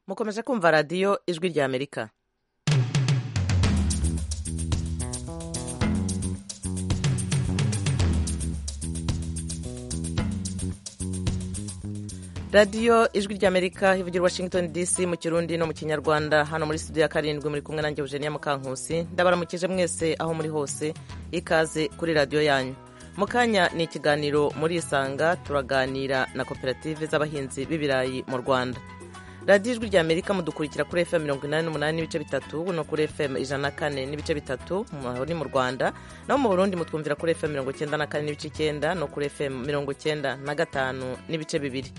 mukomeje kumva radiyo ijwi ry'amerika radiyo ijwi ry'amerika ivugira washington dc mu kirundi no mu kinyarwanda hano muri studio ya karindwi muri kumwe nanjye eugenia mukankusi ndabaramukije mwese aho muri hose ikaze kuri radiyo yanyu mu kanya ni ikiganiro muri isanga turaganira na koperative z'abahinzi b'ibirayi mu rwanda radiyo ijwi ry'amerika mudukurikira kuri fm mirongo inani n'umunani n'ibice bitatu no kuri fm ijana na kane n'ibice bitatu ni mu rwanda naho mu burundi mutwumvira kuri fm mirongo icyenda na kane n'ibice icyenda no kuri fm mirongo icyenda na gatanu n'ibice bibiri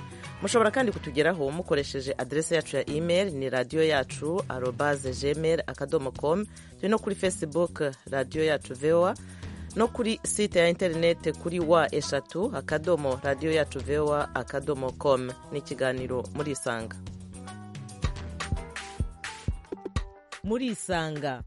mushobora kandi kutugeraho mukoresheje aderesi yacu ya imeri ni radiyo yacu arobaze gmail akadomo komu turi no kuri facebook radiyo yacu voa no kuri site ya interineti kuri wa eshatu akadomo radiyo yacu voa akadomo komu ni ikiganiro muri isanga muri isanga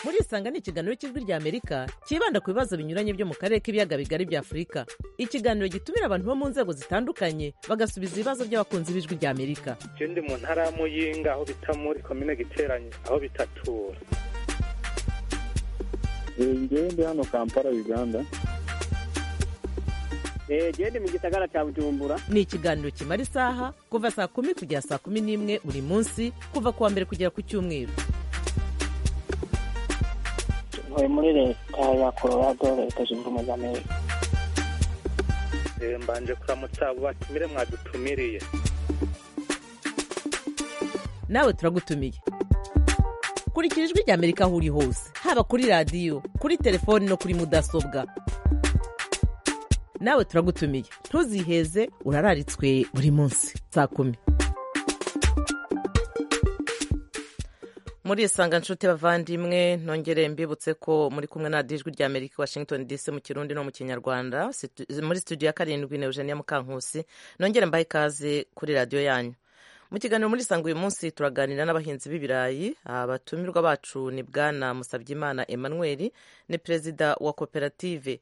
muri isanga ni ikiganiro cy'ijwi ry'amerika cyibanda ku bibazo binyuranye byo mu karere k'ibiyaga bigari bya afurika ikiganiro gitumira abantu bo mu nzego zitandukanye bagasubiza ibibazo by'abakunzi b'ijwi ry'amerika je ndi mu ntara ya muyinga aho bita muri komine giteranye aho bitatura ngewe ndi hano kampala uganda jewe ndi mu gisagara cya bujumbura ni ikiganiro kimara isaha kuva saa kumi kugera saa kumi n'imwe buri munsi kuva ku wa mbere kugera ku cyumweru ntuye muri leta ya colorado leta zunze ubumwe z'amerika mbanje kuramutsa abo batumire mwadutumiriye nawe turagutumiye kurikira ijwi ry'amerika aho uri hose haba kuri radiyo kuri telefoni no kuri mudasobwa nawe turagutumiye ntuziheze urararitswe buri munsi saa kumi muri isanga nshuti bavandimwe nongere mbibutse ko muri kumwe na dijwi rya amerika washington dc mu kirundi no mu kinyarwanda muri studio ya karindwi na eugenia mukankusi nongere mbahe ikaze kuri radiyo yanyu mu kiganiro muri isanga uyu munsi turaganira n'abahinzi b'ibirayi abatumirwa bacu ni bwana musabyimana emmanuel ni perezida wa koperative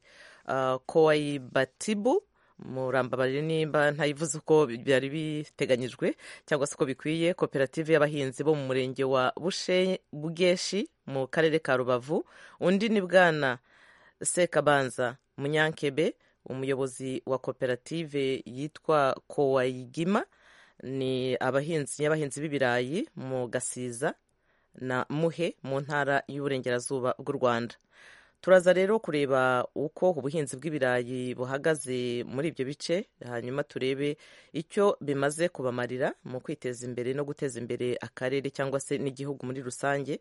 koayibatibu murambabarire nimba ntayivuze uko byari biteganyijwe cyangwa se uko bikwiye koperative y'abahinzi bo mu murenge wa bugeshi mu karere ka rubavu undi ni bwana sekabanza munyankebe umuyobozi wa koperative yitwa kowayigima ni abahinzi y'abahinzi b'ibirayi mu gasiza na muhe mu ntara y'uburengerazuba bw'u rwanda turaza rero kureba uko ubuhinzi bw'ibirayi buhagaze muri ibyo bice hanyuma turebe icyo bimaze kubamarira mu kwiteza imbere no guteza imbere akarere cyangwa se n'igihugu muri rusange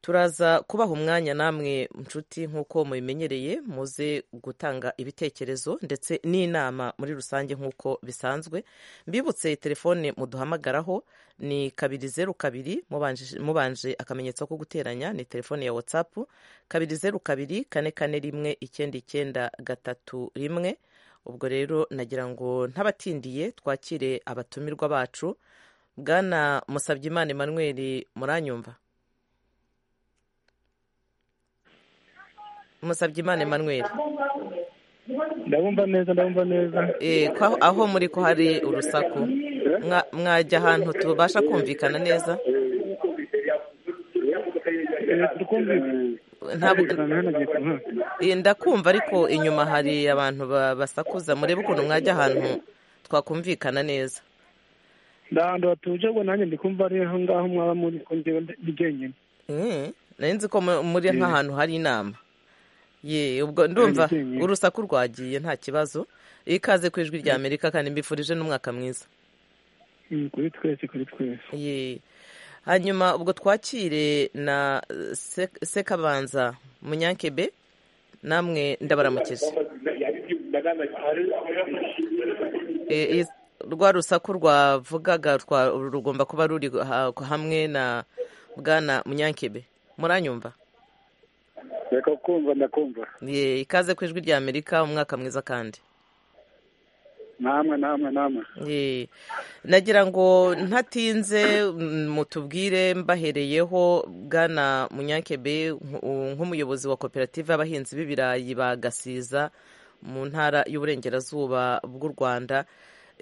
turaza kubaha umwanya namwe nshuti nk'uko mubimenyereye muze gutanga ibitekerezo ndetse n'inama muri rusange nk'uko bisanzwe mbibutse telefone muduhamagaraho ni kabiri zeru kabiri mubanje akamenyetso ko guteranya ni telefone ya watsapu kabiri zeru kabiri kane kane rimwe icyenda icyenda gatatu rimwe ubwo rero nagira ngo ntabatindiye twakire abatumirwa bacu bwana musabyimana Emmanuel muranyumva musabye imana emmanuel ndabumva neza ndabumva neza aho muri ko hari urusaku mwajya ahantu tubasha kumvikana neza ndakumva ariko inyuma hari abantu basakuza murebe ukuntu mwajya ahantu twakumvikana neza ndahantu hatuje ubwo nanjye ndikumva ari aho ngaho mwaba muri kongewe ndi jyenyine nzi ko muri nk'ahantu hari inama ye ubwo ndumva urusaku rwagiye nta kibazo ikaze ku ijwi rya amerika kandi mbifurije n'umwaka mwiza kuri twese kuri twese ye hanyuma ubwo twakire na sekabanza munyankebe namwe ndabaramukije rwa rusaku rwavugaga rugomba kuba ruri hamwe na bwana munyankebe muranyumva reka kumva ndakumva ye ikaze ku ijwi rya amerika umwaka mwiza kandi namwe namwe namwe ye nagira ngo ntatinze mutubwire mbahereyeho bwana munyankebe nk'umuyobozi wa koperative y'abahinzi b'ibirayi ba gasiza mu ntara y'uburengerazuba bw'u rwanda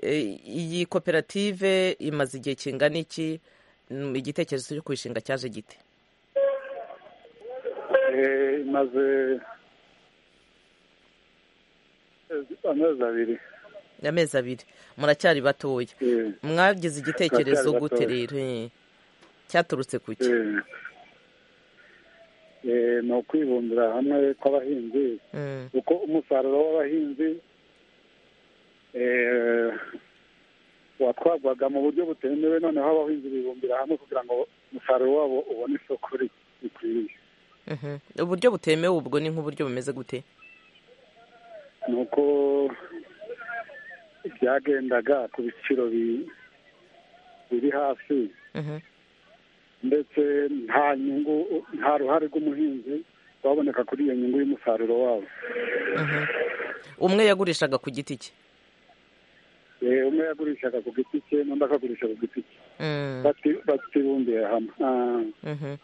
Eh, iyi koperative imaze igihe kingana iki Mm, igitekerezo cyo kuyishinga cyaje gite Eh, imaze eh, amezi abiri amezi abiri muracyari batoya Eh, mwagize igitekerezo Turacyari gute batoya. rero Eh, cyaturutse ku ki eh. Eh, ni ukwibumbira hamwe kw'abahinzi Mm, kuko umusaruro w'abahinzi eh, watwarwaga mu buryo butemewe noneho abahinzi bibumbira hamwe kugira ngo umusaruro wabo ubone isoko ri- rikwiriye mhm. uburyo butemewe ubwo ni nk'uburyo bumeze gute nuko byagendaga ku biciro bi- biri hasi Mhm, ndetse nta nyungu nta ruhare rw'umuhinzi rwaboneka kuri iyo nyungu y'umusaruro wabo mhm. umwe yagurishaga ku giti cye Eh, umwe yagurishaga ku giti cye n'undi akagurisha ku giti cye Mm, Bati- batibumbiye hamwe Ah, mhm.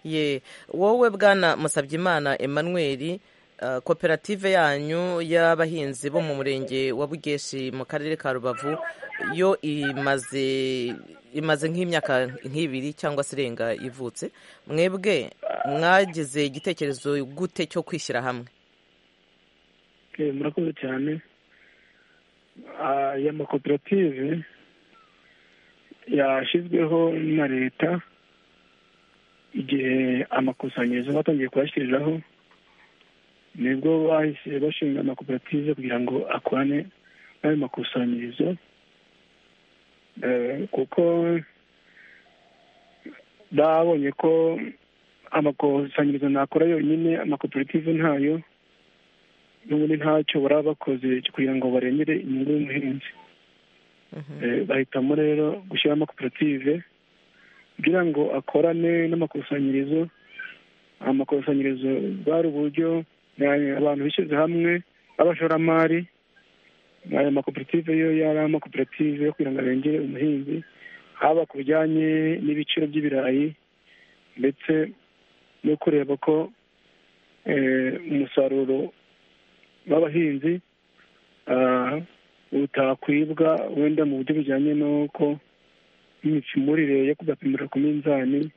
ye wowe bwana musabyimana emmanuel uh, koperative yanyu y'abahinzi bo mu murenge wa bugeshi mu karere ka rubavu yo imaze imaze nk'imyaka nk'ibiri cyangwa se irenga ivutse mwebwe mwagize igitekerezo gute cyo kwishyira hamwe Eh, murakoze cyane Ah, aya makoperative yashyizweho na leta igihe amakusanyirizo batangiye kuyashyiriraho nibwo bahise bashinga amakoperative kugira ngo akorane n'ayo makusanyirizo Eh, kuko babonye ko amakusanyirizo nakora yonyine amakoperative ntayo n'ubundi ntacyo baba bakoze kugira ngo barengere inyungu y'umuhinzi Mhm. Eh, bahitamo rero gushyiraho amakoperative kugira ngo akorane n'amakusanyirizo amakusanyirizo bwari uburyo eh, abantu bishyize hamwe b'abashoramari aya makoperative yo yari amakoperative yo kugira ngo arengere umuhinzi haba ku bijyanye n'ibiciro by'ibirayi ndetse no kureba ko eh, umusaruro w'abahinzi ah, butakwibwa wenda mu buryo bujyanye n'uko n'imicimurire yo kugapimira ku minzani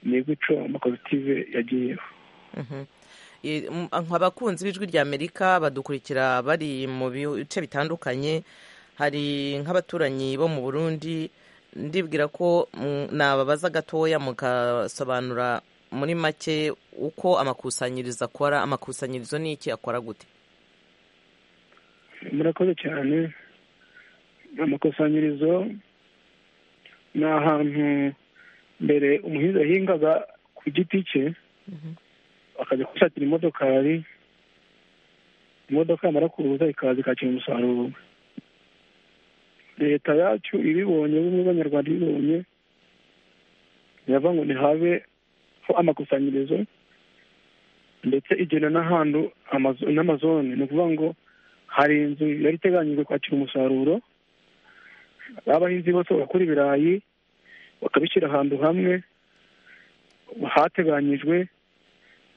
ni guco amakoperative yagiyeho Mhm. E, m- abakunzi b'ijwi rya amerika badukurikira bari mu bice bitandukanye hari nk'abaturanyi bo mu burundi ndibwira ko mm, nababaza gatoya mugasobanura muri make uko amakusanyirizo akora amakusanyirizo ni iki akora gute murakoze cyane amakusanyirizo ni ahantu mbere umuhinzi yahingaga ku giti cye akajya gushakira imodokari imodoka yamara kuza ikaza ikakira umusaruro leta yacu ibibonye bumwe bw'abanyarwanda ibibonye yava ngo ntihabe ho amakusanyirizo ndetse igena n'ahantu amazo- n'amazone ni ukuvuga ngo hari inzu yari iteganyijwe kwakira umusaruro abahinzi bose bakora ibirayi bakabishyira ahantu hamwe hateganyijwe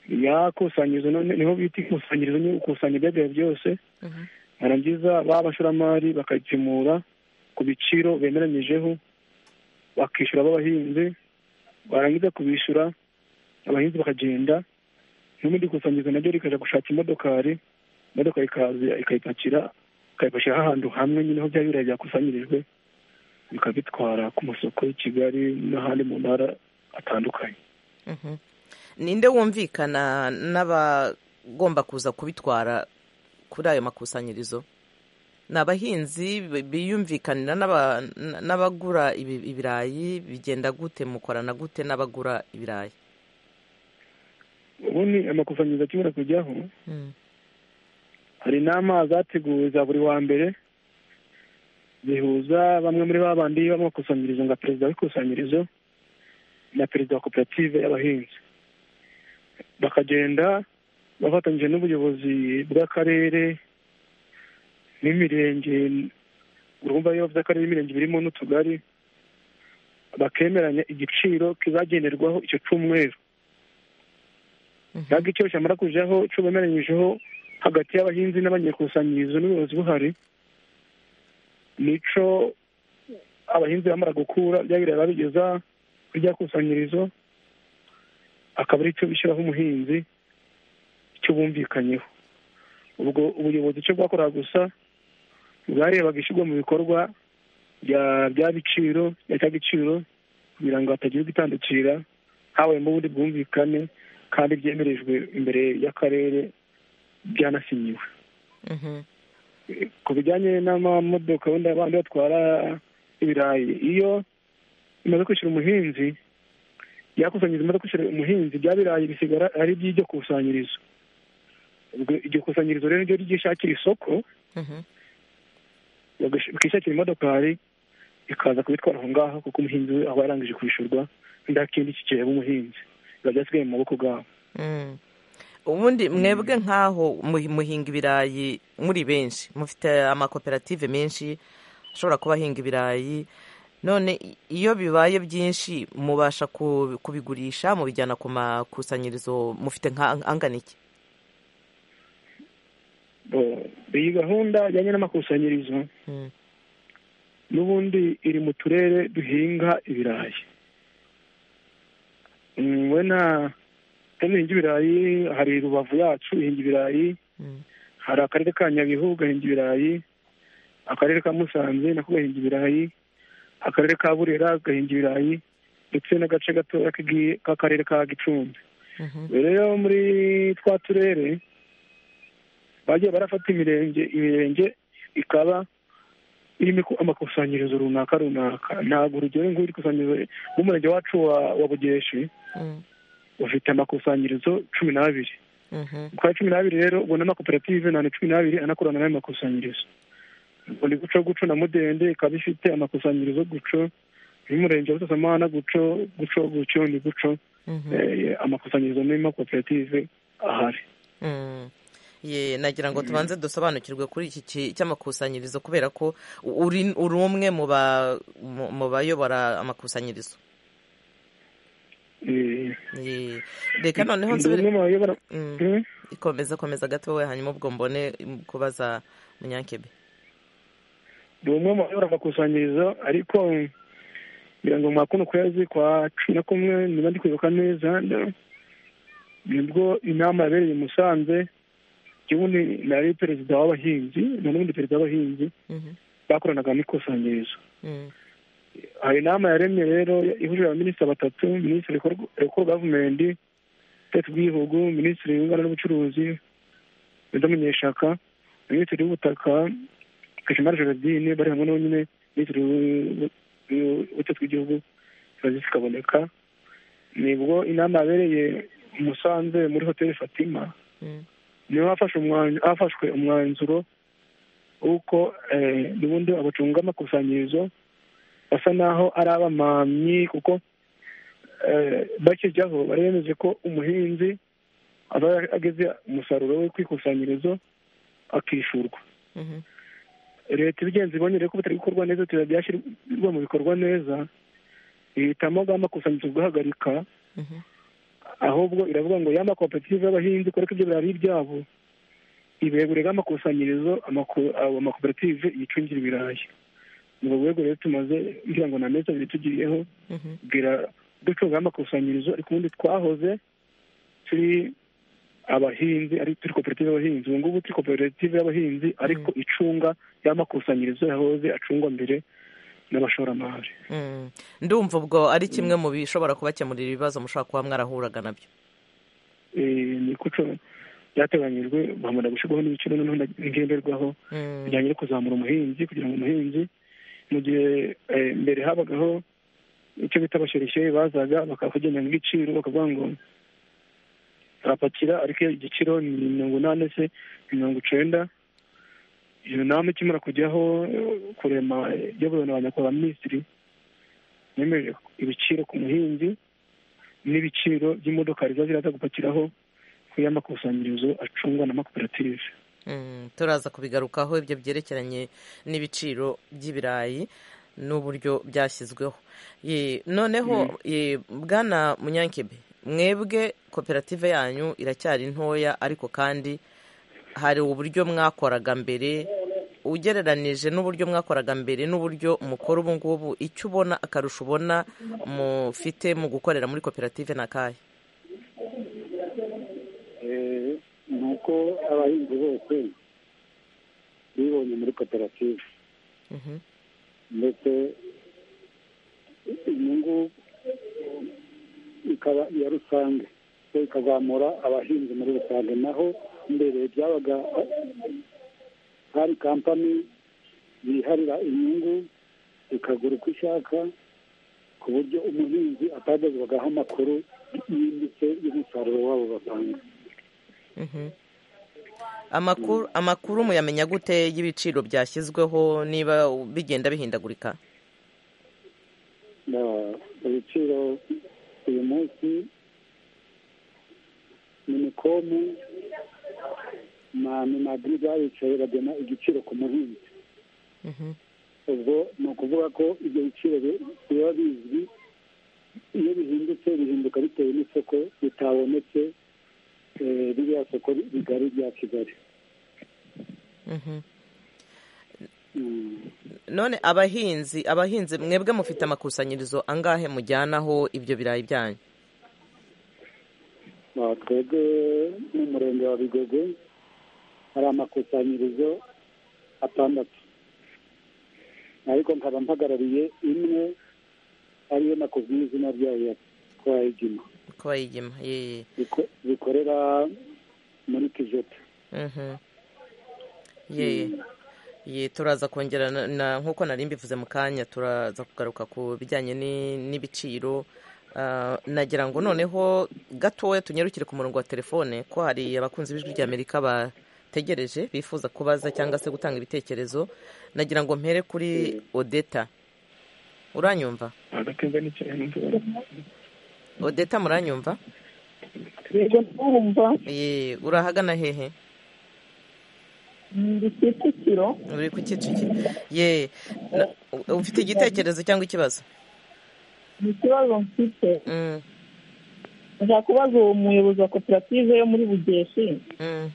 yakusanyirizo none niho bita ikusanyirizo ni ukusanya ibyageraye byose Mhm. barangiza ba bashoramari bakabipimura ku biciro bemeranyijeho bakishyura b'abahinzi barangiza kubishyura abahinzi bakagenda n'ubundi kusanyirizo naryo rikaja gushaka imodokari imodoka ikaza ikayipakira ikayipakira ahantu hamwe nyine aho bya birayi byakusanyirijwe bikabitwara ku masoko y'i kigali n'ahandi mu ntara atandukanye Mhm. ninde wumvikana n'abagomba kuza kubitwara kuri ayo makusanyirizo ni abahinzi bi- biyumvikanira n'aba- n- n'abagura ibi- ibirayi bigenda gute mukorana gute n'abagura ibirayi ubundi amakusanyirizo akimara kujyaho Mm, hari inama zateguwe za buri wa mbere zihuza bamwe muri ba bandi b'amakusanyirizo nka perezida w'ikusanyirizo na perezida wa koperative y'abahinzi bakagenda bafatanyije n'ubuyobozi bw'akarere n'imirenge urumva iyo bavuze akarere n'imirenge birimo n'utugari bakemeranya igiciro kizagenderwaho icyo cyumweru mhm, ntabwo icyo cyamara kujaho cyo bemeranyijeho hagati y'abahinzi n'abanyakusanyirizo n'ubuyobozi buhari nico abahinzi bamara gukura bya biraya babigeza kuri rya kusanyirizo akaba aricyo bishyiraho umuhinzi icyo bumvikanyeho ubwo ubuyobozi icyo bwakoraga gusa bwarebaga ishyirwa mu bikorwa bya biciro bya cya giciro kugira ngo hatagira gutandukira habayemo ubundi bwumvikane kandi byemerejwe imbere y'akarere byanasinyiwe Mhm. ku bijyanye n'amamodoka wenda abandi batwara ibirayi iyo bimaze kwishyura umuhinzi byakusanyiriza bimaze kwishyura umuhinzi bya birayi bisigara ari iby'iryo kusanyirizo ubwo iryo kusanyirizo rero niryo ryishakira isoko Mhm. bagash- bakishakira imodokari ikaza kubitwara aho ngaho kuko umuhinzi we aba yarangije kwishyurwa nta kindi kigiheba umuhinzi biba byasigaye mu maboko bwabo Mm. ubundi mwebwe nk'aho mu- muhinga ibirayi muri benshi mufite amakoperative menshi ashobora kuba ahinga ibirayi none i- iyo bibaye byinshi mubasha ku- kubigurisha mubijyana ku makusanyirizo mufite nka angana iki Bo- iyi gahunda ijyanye n'amakusanyirizo Mm. n'ubundi iri mu turere duhinga ibirayi Mm, we nta duhinga ibirayi hari rubavu yacu ihinga ibirayi Mm. hari akarere ka nyabihu gahinga ibirayi akarere ka musanze nako gahinga ibirayi akarere ka burera gahinga ibirayi ndetse n'agace gatoya k'igi- k'akarere ka gicumbi Mhm. rero muri twa turere bagiye barafata imirenge imirenge ikaba irimo iku- amakusanyirizo runaka runaka ntabwo urugero nk'iri kusanyirizo nk'umurenge wacu wa wa bugeshi Mm. ufite amakusanyirizo cumi n'abiri Mhm. kwa cumi n'abiri rero ubwo n'amakoperative ni cumi n'abiri anakorana n'ayo makusanyirizo ubwo ni guco guco na mudende ikaba ifite amakusanyirizo guco y'umurenge wa busasamana guco guco guco ni guco Mhm. Eh, amakusanyirizo n'amakoperative ahari Mm. Ye, nagira ngo tubanze dusobanukirwe kuri iki ki- cy'amakusanyirizo kubera ko u- uri uri umwe mu ba- mu- mu bayobora amakusanyirizo Eh, Ye. reka noneho ndi nsubire umwe mu bayobora Mm. Hmm? ikomeza komeza gato wowe hanyuma ubwo mbone mm, kubaza munyankebe ndi umwe mu bayobora amakusanyirizo ariko ngira ngo mwa kuno kwezi kwa cumi na kumwe niba ndi kwibuka neza nda- nibwo inama yabereye i musanze ibundi nari perezida w'abahinzi na n'ubundi perezida w'abahinzi Mhm. bakoranaga n'ikusanyirizo Mm. hari inama yaremye rero ihuje abaminisita batatu minisitiri ekoro gavumenti tete bw'igihugu minisitiri w'inganda n'ubucuruzi Meda Munyeshyaka minisitiri w'ubutaka Gashemara Gerardine bari hamwe n'uwo nyine minisitiri w'u- w'u- w'ubutaka bw'igihugu Francis Kaboneka nibwo inama yabereye i Musanze muri hoteli Fatima Mm. niho hafashe umwanzu- hafashwe umwanzuro w'uko eh, n'ubundi abacunga amakusanyirizo basa naho ari abamamyi kuko eh, bakijyaho bari bemeje ko umuhinzi aba ageze umusaruro we ku ikusanyirizo akishurwa Mhm. leta ibigenza ibonye rero ko bitari gukorwa neza tuba byashyirwa mu bikorwa neza ihitamo bwa makusanyirizo guhagarika Mhm. ahubwo iravuga ngo ya makoperative y'abahinzi kubera ko ibyo birari ibyabo ibegurega amakusanyirizo amaku- abo amakoperative yicungira ibirayi ni ubwo rwego rero tumaze ngira ngo na meza abiri tugiriyeho Mhm. bwira ducunga amakusanyirizo ariko ubundi twahoze turi abahinzi ari turi koperative y'abahinzi ubu ngubu turi koperative y'abahinzi ariko icunga y'amakusanyirizo yahoze acungwa mbere n'abashoramari Mm. ndumva ubwo ari kimwe mu bishobora kubakemurira ibibazo mushobora kuba mwarahuraga nabyo Eh, ni kuco byateganyijwe bahamara gushyirwaho n'ibiciro noneho ngenderwaho Mm. bijyanye no kuzamura umuhinzi kugira ngo umuhinzi mu gihe eh, mbere habagaho icyo bita bashereshe bazaga bakakugenda igiciro bakavuga ngo arapakira ariko iyo igiciro ni mirongo inani se mirongo icenda iyo nama ikimara kujyaho eh, kurema iyobora ba nyakubahwa minisitiri yemeje ibiciro ku muhinzi n'ibiciro by'imodokari ziba ziraza gupakiraho ku y'amakusanyirizo acungwa n'amakoperative Mm, turaza kubigarukaho ibyo byerekeranye n'ibiciro by'ibirayi n'uburyo byashyizweho Ye, noneho ye, bwana munyankebe mwebwe koperative yanyu iracyari ntoya ariko kandi hari uburyo mwakoraga mbere ugereranije n'uburyo mwakoraga mbere n'uburyo mukora ubu ngubu icyo ubona akarusho ubona mufite mu gukorera muri koperative ni akahe ni uko abahinzi bose bibonye muri koperative Mhm. ndetse inyungu ikaba iya rusange so ikazamura abahinzi muri rusange naho mbere byabaga hari kampani yiharira inyungu ikagura uko ishaka ku buryo umuhinzi atagezwagaho amakuru yimbitse y'umusaruro wabo batanga Mhm. amakuru amakuru muyamenya gute y'ibiciro byashyizweho niba bigenda bihindagurika Na- ibiciro uyu munsi minikomu na minagri baricaye bagena igiciro ku muhinzi Mhm. ubwo ni ukuvuga ko ibyo biciro bi- biba bizwi iyo bihindutse bihinduka bitewe n'isoko bitabonetse eh, ririya soko rigari rya kigali Mhm. Mm. none abahinzi abahinzi mwebwe mufite amakusanyirizo angahe mujyanaho ibyo birayi byanyu Ah, twebwe n'umurenge wa bigogo hari amakusanyirizo atandatu ariko nkaba mpagarariye imwe ariyo nakubwiye izina ryayo ya twayigima ko bayigema yee biko- bikorera muri kijeta Mhm. yee Ye, turaza kongera na- na nk'uko nari mbivuze mu kanya turaza kugaruka ku bijyanye ni- n'ibiciro Ah, nagira ngo noneho gatoya tunyarukire ku murongo wa telefone ko hari abakunzi b'ijwi ry'amerika bategereje bifuza kubaza cyangwa se gutanga ibitekerezo nagira ngo mpere kuri odeta uranyumva agatemba n'icyane odeta muranyumva yego ndumva Ye, urahagana hehe ndi kicukiro uri ku kicukiro ye na- ufite igitekerezo cyangwa ikibazo ni ikibazo mfite Mm, nshaka kubaza uwo muyobozi wa koperative yo muri bugeshi mm.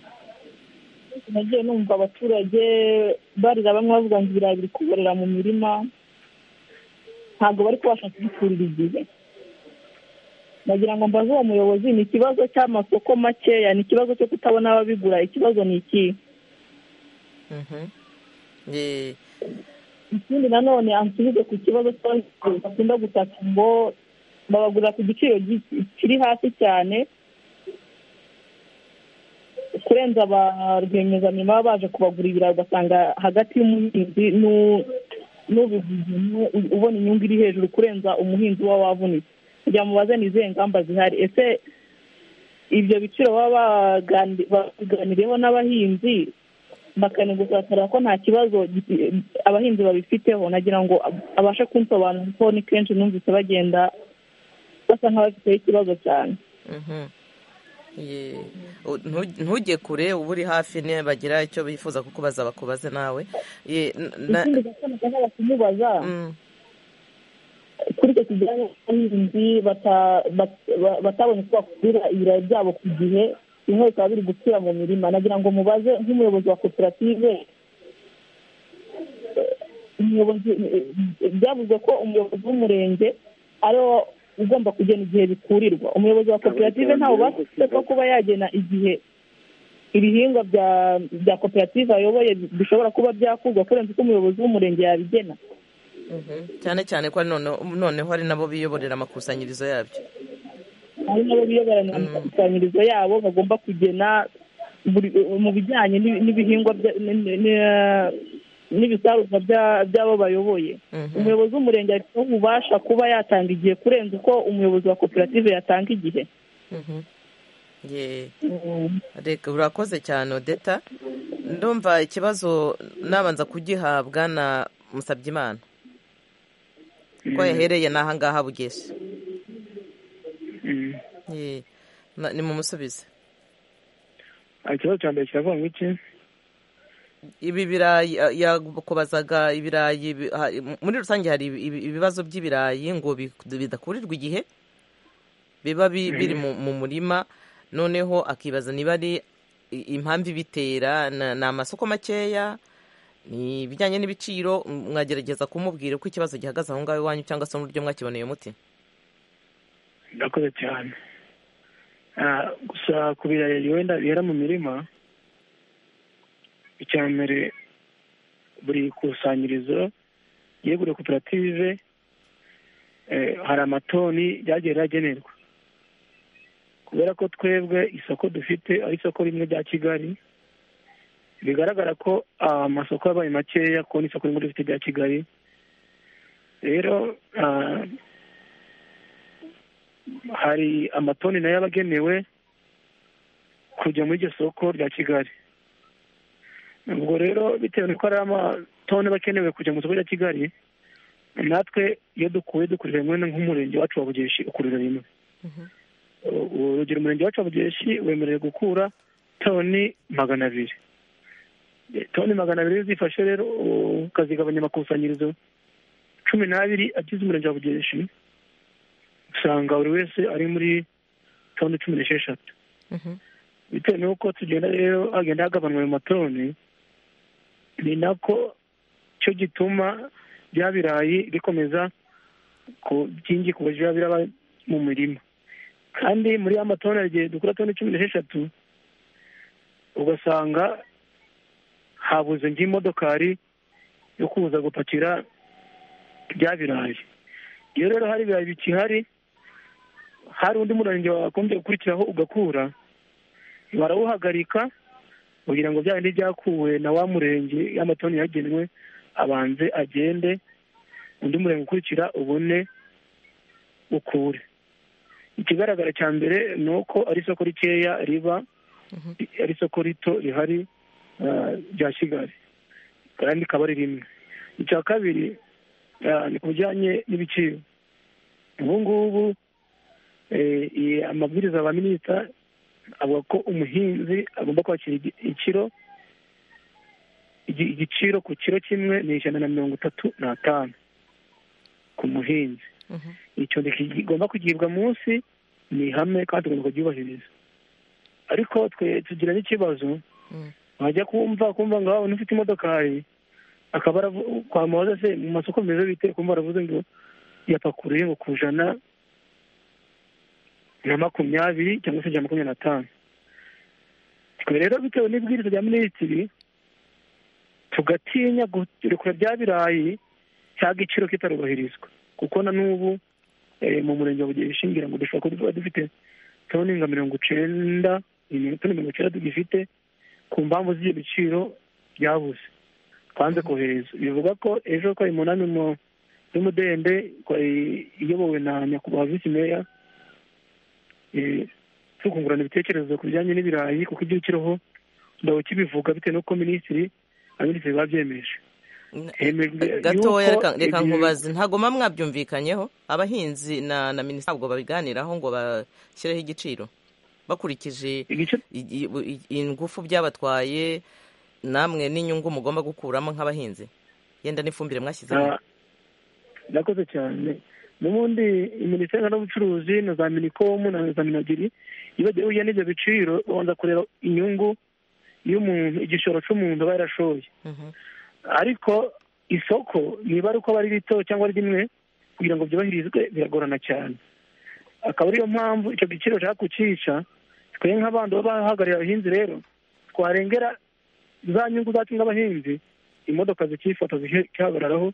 nagiye numva abaturage barira bamwe bavuga ngo ibirayi biri kuborera mu mirima ntabwo bari kubasha kubikurira igihe nagira ngo mbaze uwo muyobozi ni ikibazo cy'amasoko makeya ni ikibazo cyo kutabona ababigura ikibazo ni ikihe Mhm. Ye, ikindi nanone ansubize ku kibazo cy'abahinzi bakunda gutaka ngo babagurira ku giciro gi- kiri hasi cyane kurenza ba rwiyemezamirimo baba baje kubagura ibirayi ugasanga hagati y'umuhinzi n'u- n'ubivuzemo u- ubona inyungu iri hejuru kurenza umuhinzi uba wavunitse kugira mubaze ni izihe ngamba zihari ese ibyo biciro baba bagani- babiganiriyeho n'abahinzi bakanenga gusakarira ko nta kibazo gi- abahinzi babifiteho nagira ngo ab- abashe kunsobanura kuko ni kenshi numvise bagenda basa nk'abafiteho ikibazo cyane mhm. Ye, u- ntu- ntujye kure uba uri hafi niba bagira icyo bifuza kukubaza bakubaze nawe Ye, n- na- ikindi gasana gashaka kumubaza mm, kuri icyo kijyanye abahinzi bata- bat- ba- batabonye uko bakurira ibirayi byabo ku gihe bimwe bikaba biri gupfira mu mirima nagira ngo mubaze nk'umuyobozi wa koperative eh, umuyobozi eh, eh, byavuzwe ko umuyobozi w'umurenge ari wo ugomba kugena igihe bikurirwa umuyobozi wa koperative nta bubasha afite bwo kuba yagena igihe ibihingwa bya bya koperative ayoboye bishobora kuba byakurwa kurenza uko umuyobozi w'umurenge yabigena mhm. cyane cyane ko ari none- noneho hari nabo biyoborera amakusanyirizo yabyo ari nabo biyoboranira mu makusanyirizo yabo bagomba kugena buri- mu bijyanye n'i- n'ibihingwa bya- n- n- n- n'ibisarurwa bya- by'abo bayoboye Mhm. umuyobozi w'umurenge afiteho ububasha kuba yatanga igihe kurenza uko umuyobozi wa koperative yatanga igihe Mhm. Ye, reka urakoze cyane odeta ndumva ikibazo nabanza kugihabwa na musabyimana ko yahereye n'aha ngaha bugeshe Ye, na- nimumusubize ikibazo cya mbere kiravuga ngo iki ibi birayi ah, yakubazaga ibirayi bi- ha- mu- muri rusange hari ibi- ibi- ibibazo by'ibirayi ngo bi- bidakurirwa igihe biba bi- biri mu mu murima noneho akibaza niba ari i- impamvu ibitera na- ni amasoko makeya ni ibijyanye n'ibiciro mwagerageza kumubwira uko ikibazo gihagaze aho ngaho iwanyu cyangwa se n'uburyo mwakiboneye muti ndakoze cyane Ah, gusa ku birarira wenda bihera mu mirima icya mbere buri ikusanyirizo ye buri koperative eh, hari amatoni ryagiye riragenerwa kubera ko twebwe isoko dufite ari isoko rimwe rya kigali bigaragara ko ah, amasoko yabaye makeya kubona isoko rimwe dufite rya kigali rero ah, hari amatoni nayo aba agenewe kujya muri iryo soko rya kigali ubwo rero bitewe n'uko hari amatoni aba akenewe kujya mu isoko rya kigali natwe iyo dukuye dukurira rimwe nk'umurenge wacu wa bugeshi ukurira rimwe urugero umurenge wacu wa bugeshi wemerewe gukura toni magana abiri toni magana abiri iyo uzifashe rero ukazigabanya amakusanyirizo cumi n'abiri agize umurenge wa bugeshi usanga buri wese ari muri toni cumi n'esheshatu bitewe n'uko tugenda rero hagenda hagabanwa ayo matoni ni nako cyo gituma bya birayi bikomeza ku- byingi ku buryo biba biraba mu mirima kandi muri ya matoni hari igihe dukora toni cumi n'esheshatu ugasanga habuze nk'imodokari yo kuza gupakira bya birayi iyo rero hari ibirayi bikihari hari undi murenge wagombye gukurikiraho ugakura barawuhagarika kugira ngo bya bindi byakuwe na wa murenge y'amatoni yagenwe abanze agende undi murenge ukurikira ubone ukure ikigaragara cya mbere ni uko ari isoko rikeya riba ari isoko rito rihari ah, rya kigali kandi rikaba ari rimwe icya kabiri ah, ni ku bijyanye n'ibiciro ubu ngubu eh, iyi amabwiriza ya ba minisita avuga ko umuhinzi agomba kwakira igi- ikiro igi- igiciro ku kiro kimwe ni ijana na mirongo itatu n'atanu ku muhinzi icyo kigomba kugibwa munsi ni ihame kandi tugomba kuryubahiriza ariko twe tugira n'ikibazo Mm. wajya kumva kumva ngo "Ah, unafite imodokari akaba aravu- twamubaza se mu masoko meza bite kumva aravuze ngo yapakuriye ngo ku jana na makumyabiri cyangwa se ijana na makumyabiri n'atanu twe rero bitewe n'ibwiriza rya minisitiri tugatinya kurekura bya birayi cya giciro kitarubahirizwa kuko na n'ubu eh, mu murenge wa bugeshi ishingira ngo dushobora kuba dufite toni nka mirongo icyenda iyi toni mirongo icyenda tugifite ku mpamvu z'ibyo biciro byabuze twanze kohereza bivuga ko ejo ko umunani mu- y'umudende kwa- iyobowe na nyakubahwa visi meya eh, turi kungurana ibitekerezo ku bijyanye n'ibirayi kuko ibyo kiriho ndawe kibivuga bitewe n'uko minisitiri abaminisitiri babyemeje Hemejwe gatoya yuko reka- reka ibi- nkubaze ntagoma mwabyumvikanyeho abahinzi na na minisitiri ntabwo babiganiraho ngo bashyireho igiciro bakurikije igice i- i- i- ingufu byabatwaye namwe n'inyungu mugomba gukuramo nk'abahinzi yenda n'ifumbire mwashyizemo Ah, Murakoze cyane n'ubundi minisiteri y'ubucuruzi na za minikomu na za minagiri iyo bagiye bujya n'ibyo biciro babanza kureba inyungu y'umuntu igishoro cy'umuntu aba yarashoye Mhm. ariko isoko niba ari uko aba ari rito cyangwa ari rimwe kugira ngo byubahirizwe biragorana cyane akaba ariyo mpamvu icyo giciro ushaka kucyica twe nk'abandi baba bahagarariye abahinzi rero twarengera za nyungu zacu nk'abahinzi imodoka zikifata zikihagararaho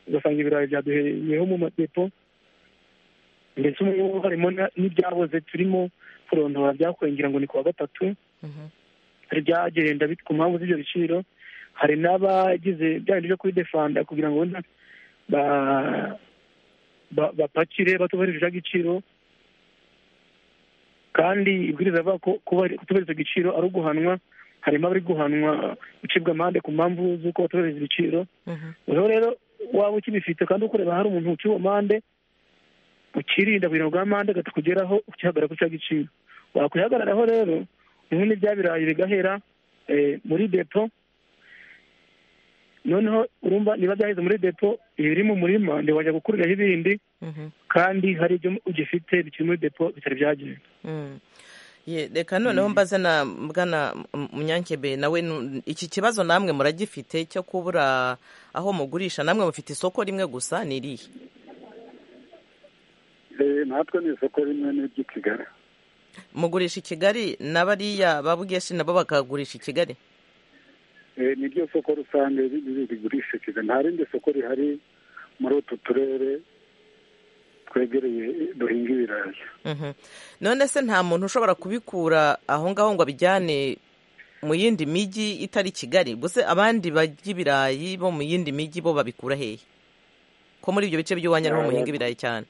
ugasanga ibirayi byaduhereyeho mu madepo ndetse ubu ngubu harimo na- n'ibyaboze turimo kurondora byakwengera ngo ni kuwa gatatu Mhm. hari ibyagenda bit- ku mpamvu z'ibyo biciro hari n'abagize bya bindi byo kubidefanda kugira ngo wenda ba- ba- bapakire batubahirije icyo giciro kandi ibwiriza rivuga ko kuba- kutubahiriza igiciro ari uguhanwa harimo abari guhanwa gucibwa amande ku mpamvu z'uko batubahiriza ibiciro Mhm. ubu rero waba ukibifite kandi ukureba hari umuntu uciwe amande ukirinda kugira ngo amande atakugeraho ukihagarara ku cya giciro wakwihagararaho rero ubundi bya birayi bigahera eh, muri depo noneho urumva niba byaheze muri depo ibiri mu murima ntiwajya gukuriraho ibindi Mhm. kandi hari ibyo ugifite bikiri muri depo bitari byagenda Mm. Ye, reka noneho mbaze na bwana munyankebe nawe nu- iki kibazo namwe muragifite cyo kubura aho mugurisha namwe mufite isoko rimwe gusa ni irihe Eh, natwe ni isoko rimwe n'iry'i kigali mugurisha i kigali na bariya ba bugeshi nabo bakagurisha i kigali Eh, ni ryo soko rusange ri- ri- rigurisha kigali nta rindi soko rihari muri utu turere twegereye duhinga ibirayi Mhm. none se nta muntu ushobora kubikura aho ngaho ngo abijyane mu yindi mijyi itari kigali gusa abandi barya ibirayi bo mu yindi mijyi bo babikura hehe ko muri ibyo bice by'iwanyu ariho muhinga ibirayi cyane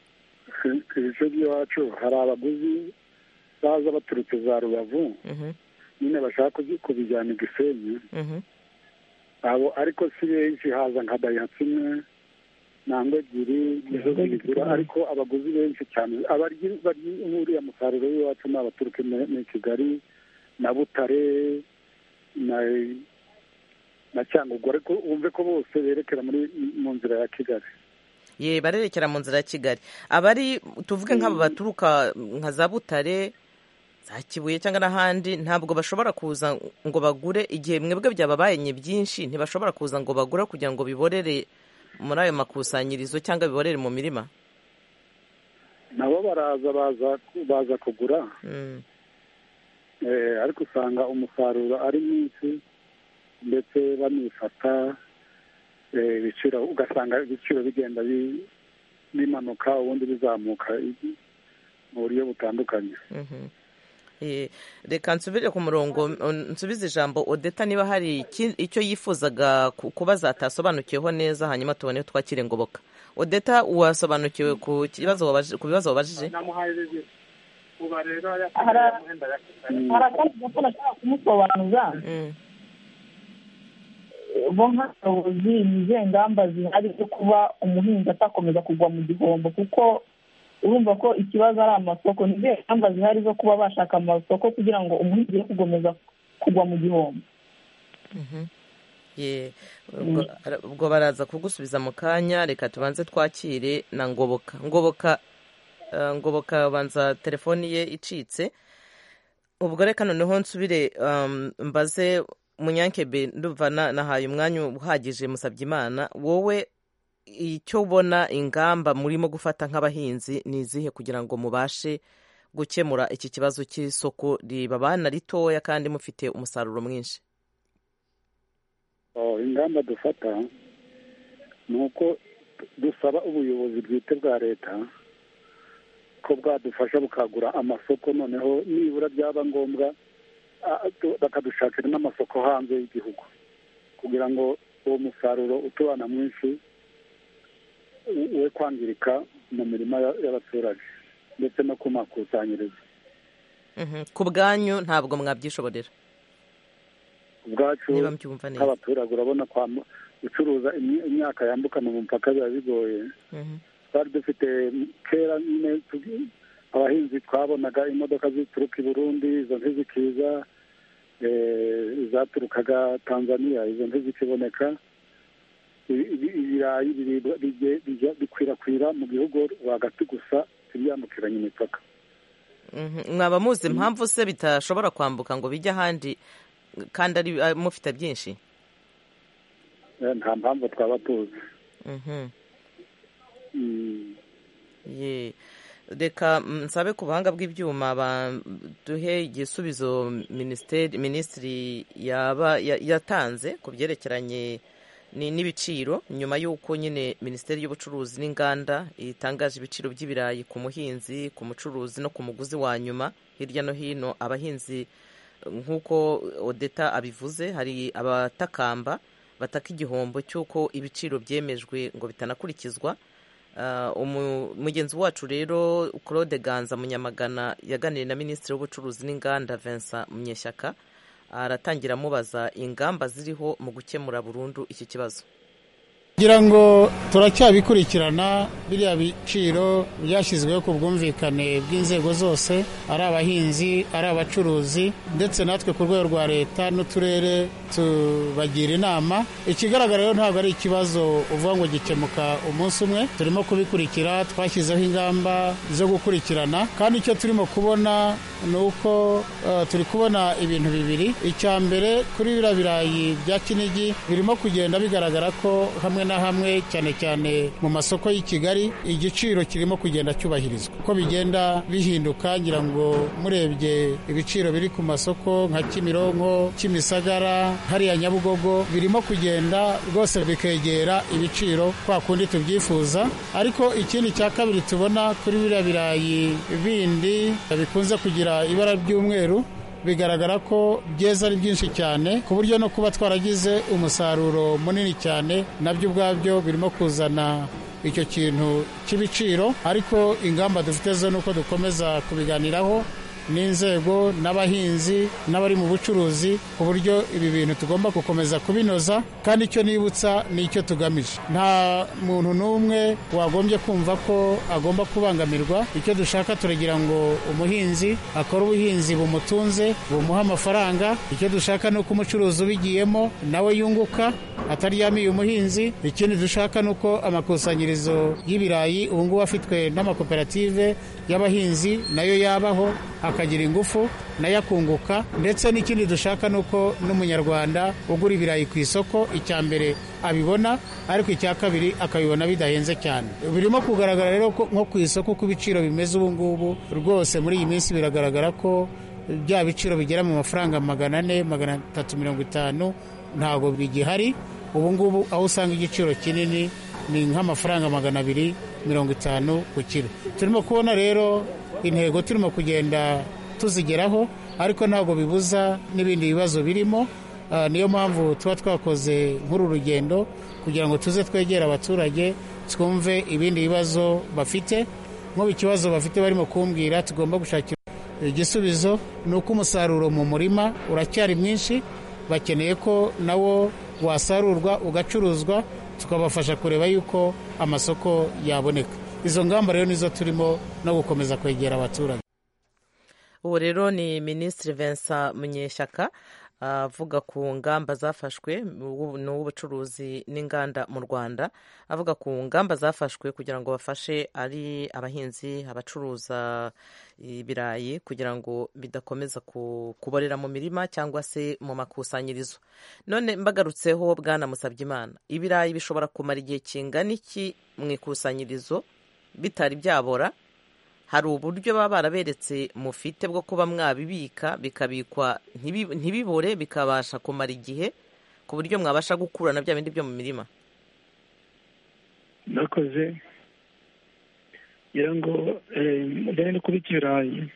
ibice by'iwacu hari abaguzi baza baturutse za rubavu Mhm, nyine bashaka kuzi- kubijyana i gisenyi mhm. abo ariko si benshi haza nka dayihatsu imwe nangwa ebyiri nizo zibigura ariko abaguzi benshi cyane abaryi baryi- uriya musaruro w'iwacu ni abaturuka mu- mu kigali na butare na na cyangugu ariko wumve ko bose berekera muri mu nzira ya kigali ye barerekera mu nzira ya kigali abari tuvuge nk'abo baturuka nka za butare za kibuye cyangwa n'ahandi ntabwo bashobora kuza ngo bagure igihe mwebwe byababaye ni byinshi ntibashobora kuza ngo bagure kugira ngo biborere muri ayo makusanyirizo cyangwa biborere mu mirima nabo baraza baza baza kugura Mm. Eh, ariko usanga umusaruro ari mwinshi ndetse banifata eh, ibiciro ugasanga ibiciro bigenda bi- bimanuka ubundi bizamuka i- mu buryo butandukanye Mhm. Eh, reka nsubire ku murongo mm, nsubize ijambo odeta niba hari iki- icyo yifuzaga ku- kubaza atasobanukiweho neza hanyuma tubone twakire ngoboka odeta wasobanukiwe ku kibazo wabaje- ku bibazo wabajije Hari- hari akandi gato nashaka kumusobanuza Mm. bo nk'abayobozi ni izihe ngamba zihari zo kuba umuhinzi atakomeza kugwa mu gihombo kuko urumva ko ikibazo ari amasoko ni izihe ngamba zihari zo kuba bashaka amasoko kugira ngo umuhinzi ye gukomeza kugwa mu gihombo Ye, ubwo ara- ubwo baraza kugusubiza mu kanya reka tubanze twakire na ngoboka ngoboka eh, ngoboka banza telefoni ye icitse ubwo reka noneho nsubire um, mbaze munyankebe ndumva na- nahaye umwanya uhagije musabye imana wowe icyo ubona ingamba murimo gufata nk'abahinzi ni izihe kugira ngo mubashe gukemura iki kibazo cy'isoko ribabana ritoya kandi mufite umusaruro mwinshi Oh, ingamba dufata ni uko dusaba ubuyobozi bwite bwa leta ko bwadufasha bukagura amasoko noneho nibura byaba ngombwa ah, tu- bakadushakira n'amasoko hanze y'igihugu kugira ngo uwo musaruro utubana mwinshi u- we kwangirika mu mirima ya- y'abaturage ndetse no ku makusanyirizo Mhm. ku bwanyu ntabwo mwabyishobodera ubwacu niba mbyumva neza nk'abaturage urabona kwambu- gucuruza imyi- imyaka yambukana umupaka biba bigoye Mhm. twari dufite kera nyine tugi- abahinzi twabonaga imodoka zituruka i burundi izo ntizikiza eh, zaturukaga tanzania izo ntizikiboneka Ibi- ibi- ibirayi biribwa- bijye- bijya- bikwirakwira mu gihugu rwagati gusa tibyambukiranya imipaka Mhm. mwaba muzi impamvu se bitashobora kwambuka ngo bijye ahandi kandi ari ari- mufite byinshi Eh, nta mpamvu twaba tuzi Mhm. Mm. Ye. reka mm, nsabe ku buhanga bw'ibyuma ba- duhe igisubizo minisiteri minisitiri yaba ya- yatanze ku byerekeranye ni- n'ibiciro nyuma y'uko nyine minisiteri y'ubucuruzi n'inganda itangaje ibiciro by'ibirayi ku muhinzi ku mucuruzi no ku muguzi wa nyuma hirya no hino abahinzi nk'uko odeta abivuze hari abatakamba bataka igihombo cy'uko ibiciro byemejwe ngo bitanakurikizwa Ah, umu- mugenzi wacu rero claude ganza munyamagana yaganiriye na minisitiri w'ubucuruzi n'inganda vincent munyeshyaka aratangira amubaza ingamba ziriho mu gukemura burundu iki kibazo kugira ngo turacyabikurikirana biriya biciro byashyizweho ku bwumvikane bw'inzego zose ari abahinzi ari abacuruzi ndetse natwe ku rwego rwa leta n'uturere tubagira inama ikigaragara rero ntabwo ari ikibazo uvuga ngo gikemuka umunsi umwe turimo kubikurikira twashyizeho ingamba zo gukurikirana kandi icyo turimo kubona ni uko eh, turi kubona ibintu bibiri icya mbere kuri biriya birayi bya kinigi birimo kugenda bigaragara ko hamwe na hamwe cyane cyane mu masoko y'i kigali igiciro kirimo kugenda cyubahirizwa uko bigenda bihinduka ngira ngo murebye ibiciro biri ku masoko nka kimironko kimisagara hariya nyabugogo birimo kugenda rwose bikegera ibiciro kwa kundi tubyifuza ariko ikindi cya kabiri tubona kuri biriya birayi bindi bikunze kugira ibara ry'umweru bigaragara ko byeze ari byinshi cyane ku buryo no kuba twaragize umusaruro munini cyane nabyo ubwabyo birimo kuzana icyo kintu cy'ibiciro ariko ingamba dufite zo ni uko dukomeza kubiganiraho n'inzego n'abahinzi n'abari mu bucuruzi ku buryo ibi bintu tugomba gukomeza kubinoza kandi icyo nibutsa ni icyo tugamije nta muntu n'umwe wagombye kumva ko agomba kubangamirwa icyo dushaka turagira ngo umuhinzi akore ubuhinzi bumutunze bumuha amafaranga icyo dushaka ni uko umucuruzi ubigiyemo nawe yunguka ataryamiye umuhinzi ikindi dushaka ni uko amakusanyirizo y'ibirayi ubu ngubu afitwe n'amakoperative y'abahinzi nayo yabaho akagira ingufu nayo akunguka ndetse n'ikindi dushaka ni uko n'umunyarwanda ugura ibirayi ku isoko icya mbere abibona ariko icya kabiri akabibona bidahenze cyane birimo kugaragara rero ko nko ku isoko uko ibiciro bimeze ubu ngubu rwose muri iyi minsi biragaragara ko bya biciro bigera mu mafaranga magana ane magana atatu mirongo itanu ntabwo bigihari ubu ngubu aho usanga igiciro kinini ni nk'amafaranga magana abiri mirongo itanu ku kiro turimo kubona rero intego turimo kugenda tuzigeraho ariko ntabwo bibuza n'ibindi bibazo birimo Ah, niyo mpamvu tuba twakoze nk'uru rugendo kugira ngo tuze twegere abaturage twumve ibindi bibazo bafite nk'ubu ikibazo bafite barimo kumbwira tugomba gushakira igisubizo ni uko umusaruro mu murima uracyari mwinshi bakeneye ko nawo wasarurwa ugacuruzwa tukabafasha kureba yuko amasoko yaboneka izo ngamba rero nizo turimo no gukomeza kwegera abaturage ubu rero ni minisitiri vincent munyeshyaka avuga ku ngamba zafashwe ubu ni uw'ubucuruzi n'inganda mu rwanda avuga ku ngamba zafashwe kugira ngo bafashe ari abahinzi abacuruza ibirayi kugira ngo bidakomeza ku- kuborera mu mirima cyangwa se mu makusanyirizo none mbagarutseho bwana musabyimana ibirayi bishobora kumara igihe kingana iki mu ikusanyirizo bitari byabora hari uburyo baba baraberetse mufite bwo kuba mwabibika bikabikwa ntibi- ntibibore bikabasha kumara igihe ku buryo mwabasha gukurana bya bindi byo mu mirima nakoze ngira ngo mbere no kubika ibirayi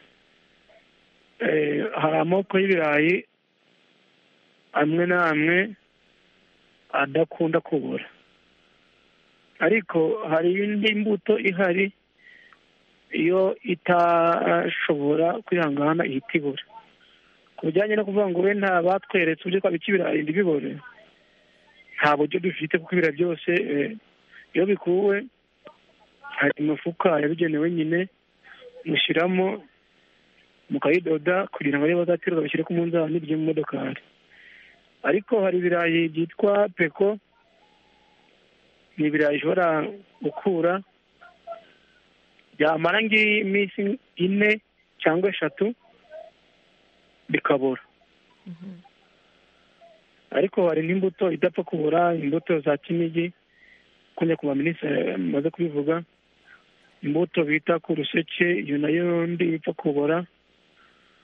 eh, hari amoko y'ibirayi amwe n'amwe adakunda kubura ariko hari indi mbuto ihari iyo itashobora kwihangana ihita ibura ku bijyanye no kuvuga ngo we nta batweretse uburyo twabika ibirayi ntibibore nta buryo dufite kuko ibirayi byose eh, iyo bikuwe hari imifuka yabigenewe nyine mushyiramo mukayidoda kugira ngo ariyo bazacuruza bashyire ku munzani byo mu modokari ariko hari ibirayi byitwa peko ni ibirayi bishobora gukura byamara nk'iminsi ine cyangwa eshatu bikabura ariko hari n'imbuto idapfa kubura imbuto za kinigi kunya ku baminisitiri bamaze kubivuga imbuto bita ku ruseke iyo nayo ndi ipfa kubora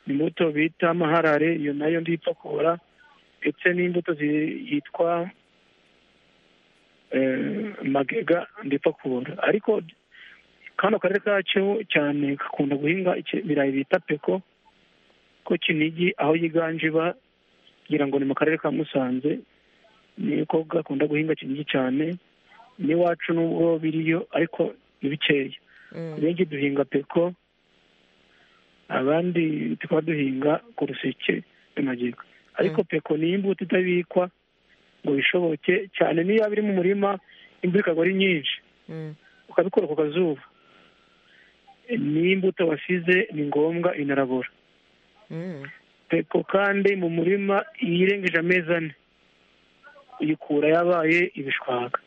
imbuto bita amaharare iyo nayo ndi ipfa kubora ndetse n'imbuto zi- yitwa eh, magega ndipfa kubora ariko kano karere kacu cyane gakunda guhinga iki- ibirayi bita peko ko kinigi aho yiganje iba ngira ngo ni mu karere ka musanze niko gakunda guhinga kinigi cyane n'iwacu n'ubwo biriyo ariko ni bikeya benshi duhinga peko abandi tukaba duhinga ku ruseke n'amagega ariko peko ni imbuto itabikwa ngo bishoboke cyane n'iyo yaba iri mu murima imvura ikagwa ari nyinshi ukabikora ku kazuba n'imbuto wasize ni ngombwa inarabora Mm. peko kandi mu murima iyo irengeje amezi ane uyikura yabaye ibishwaga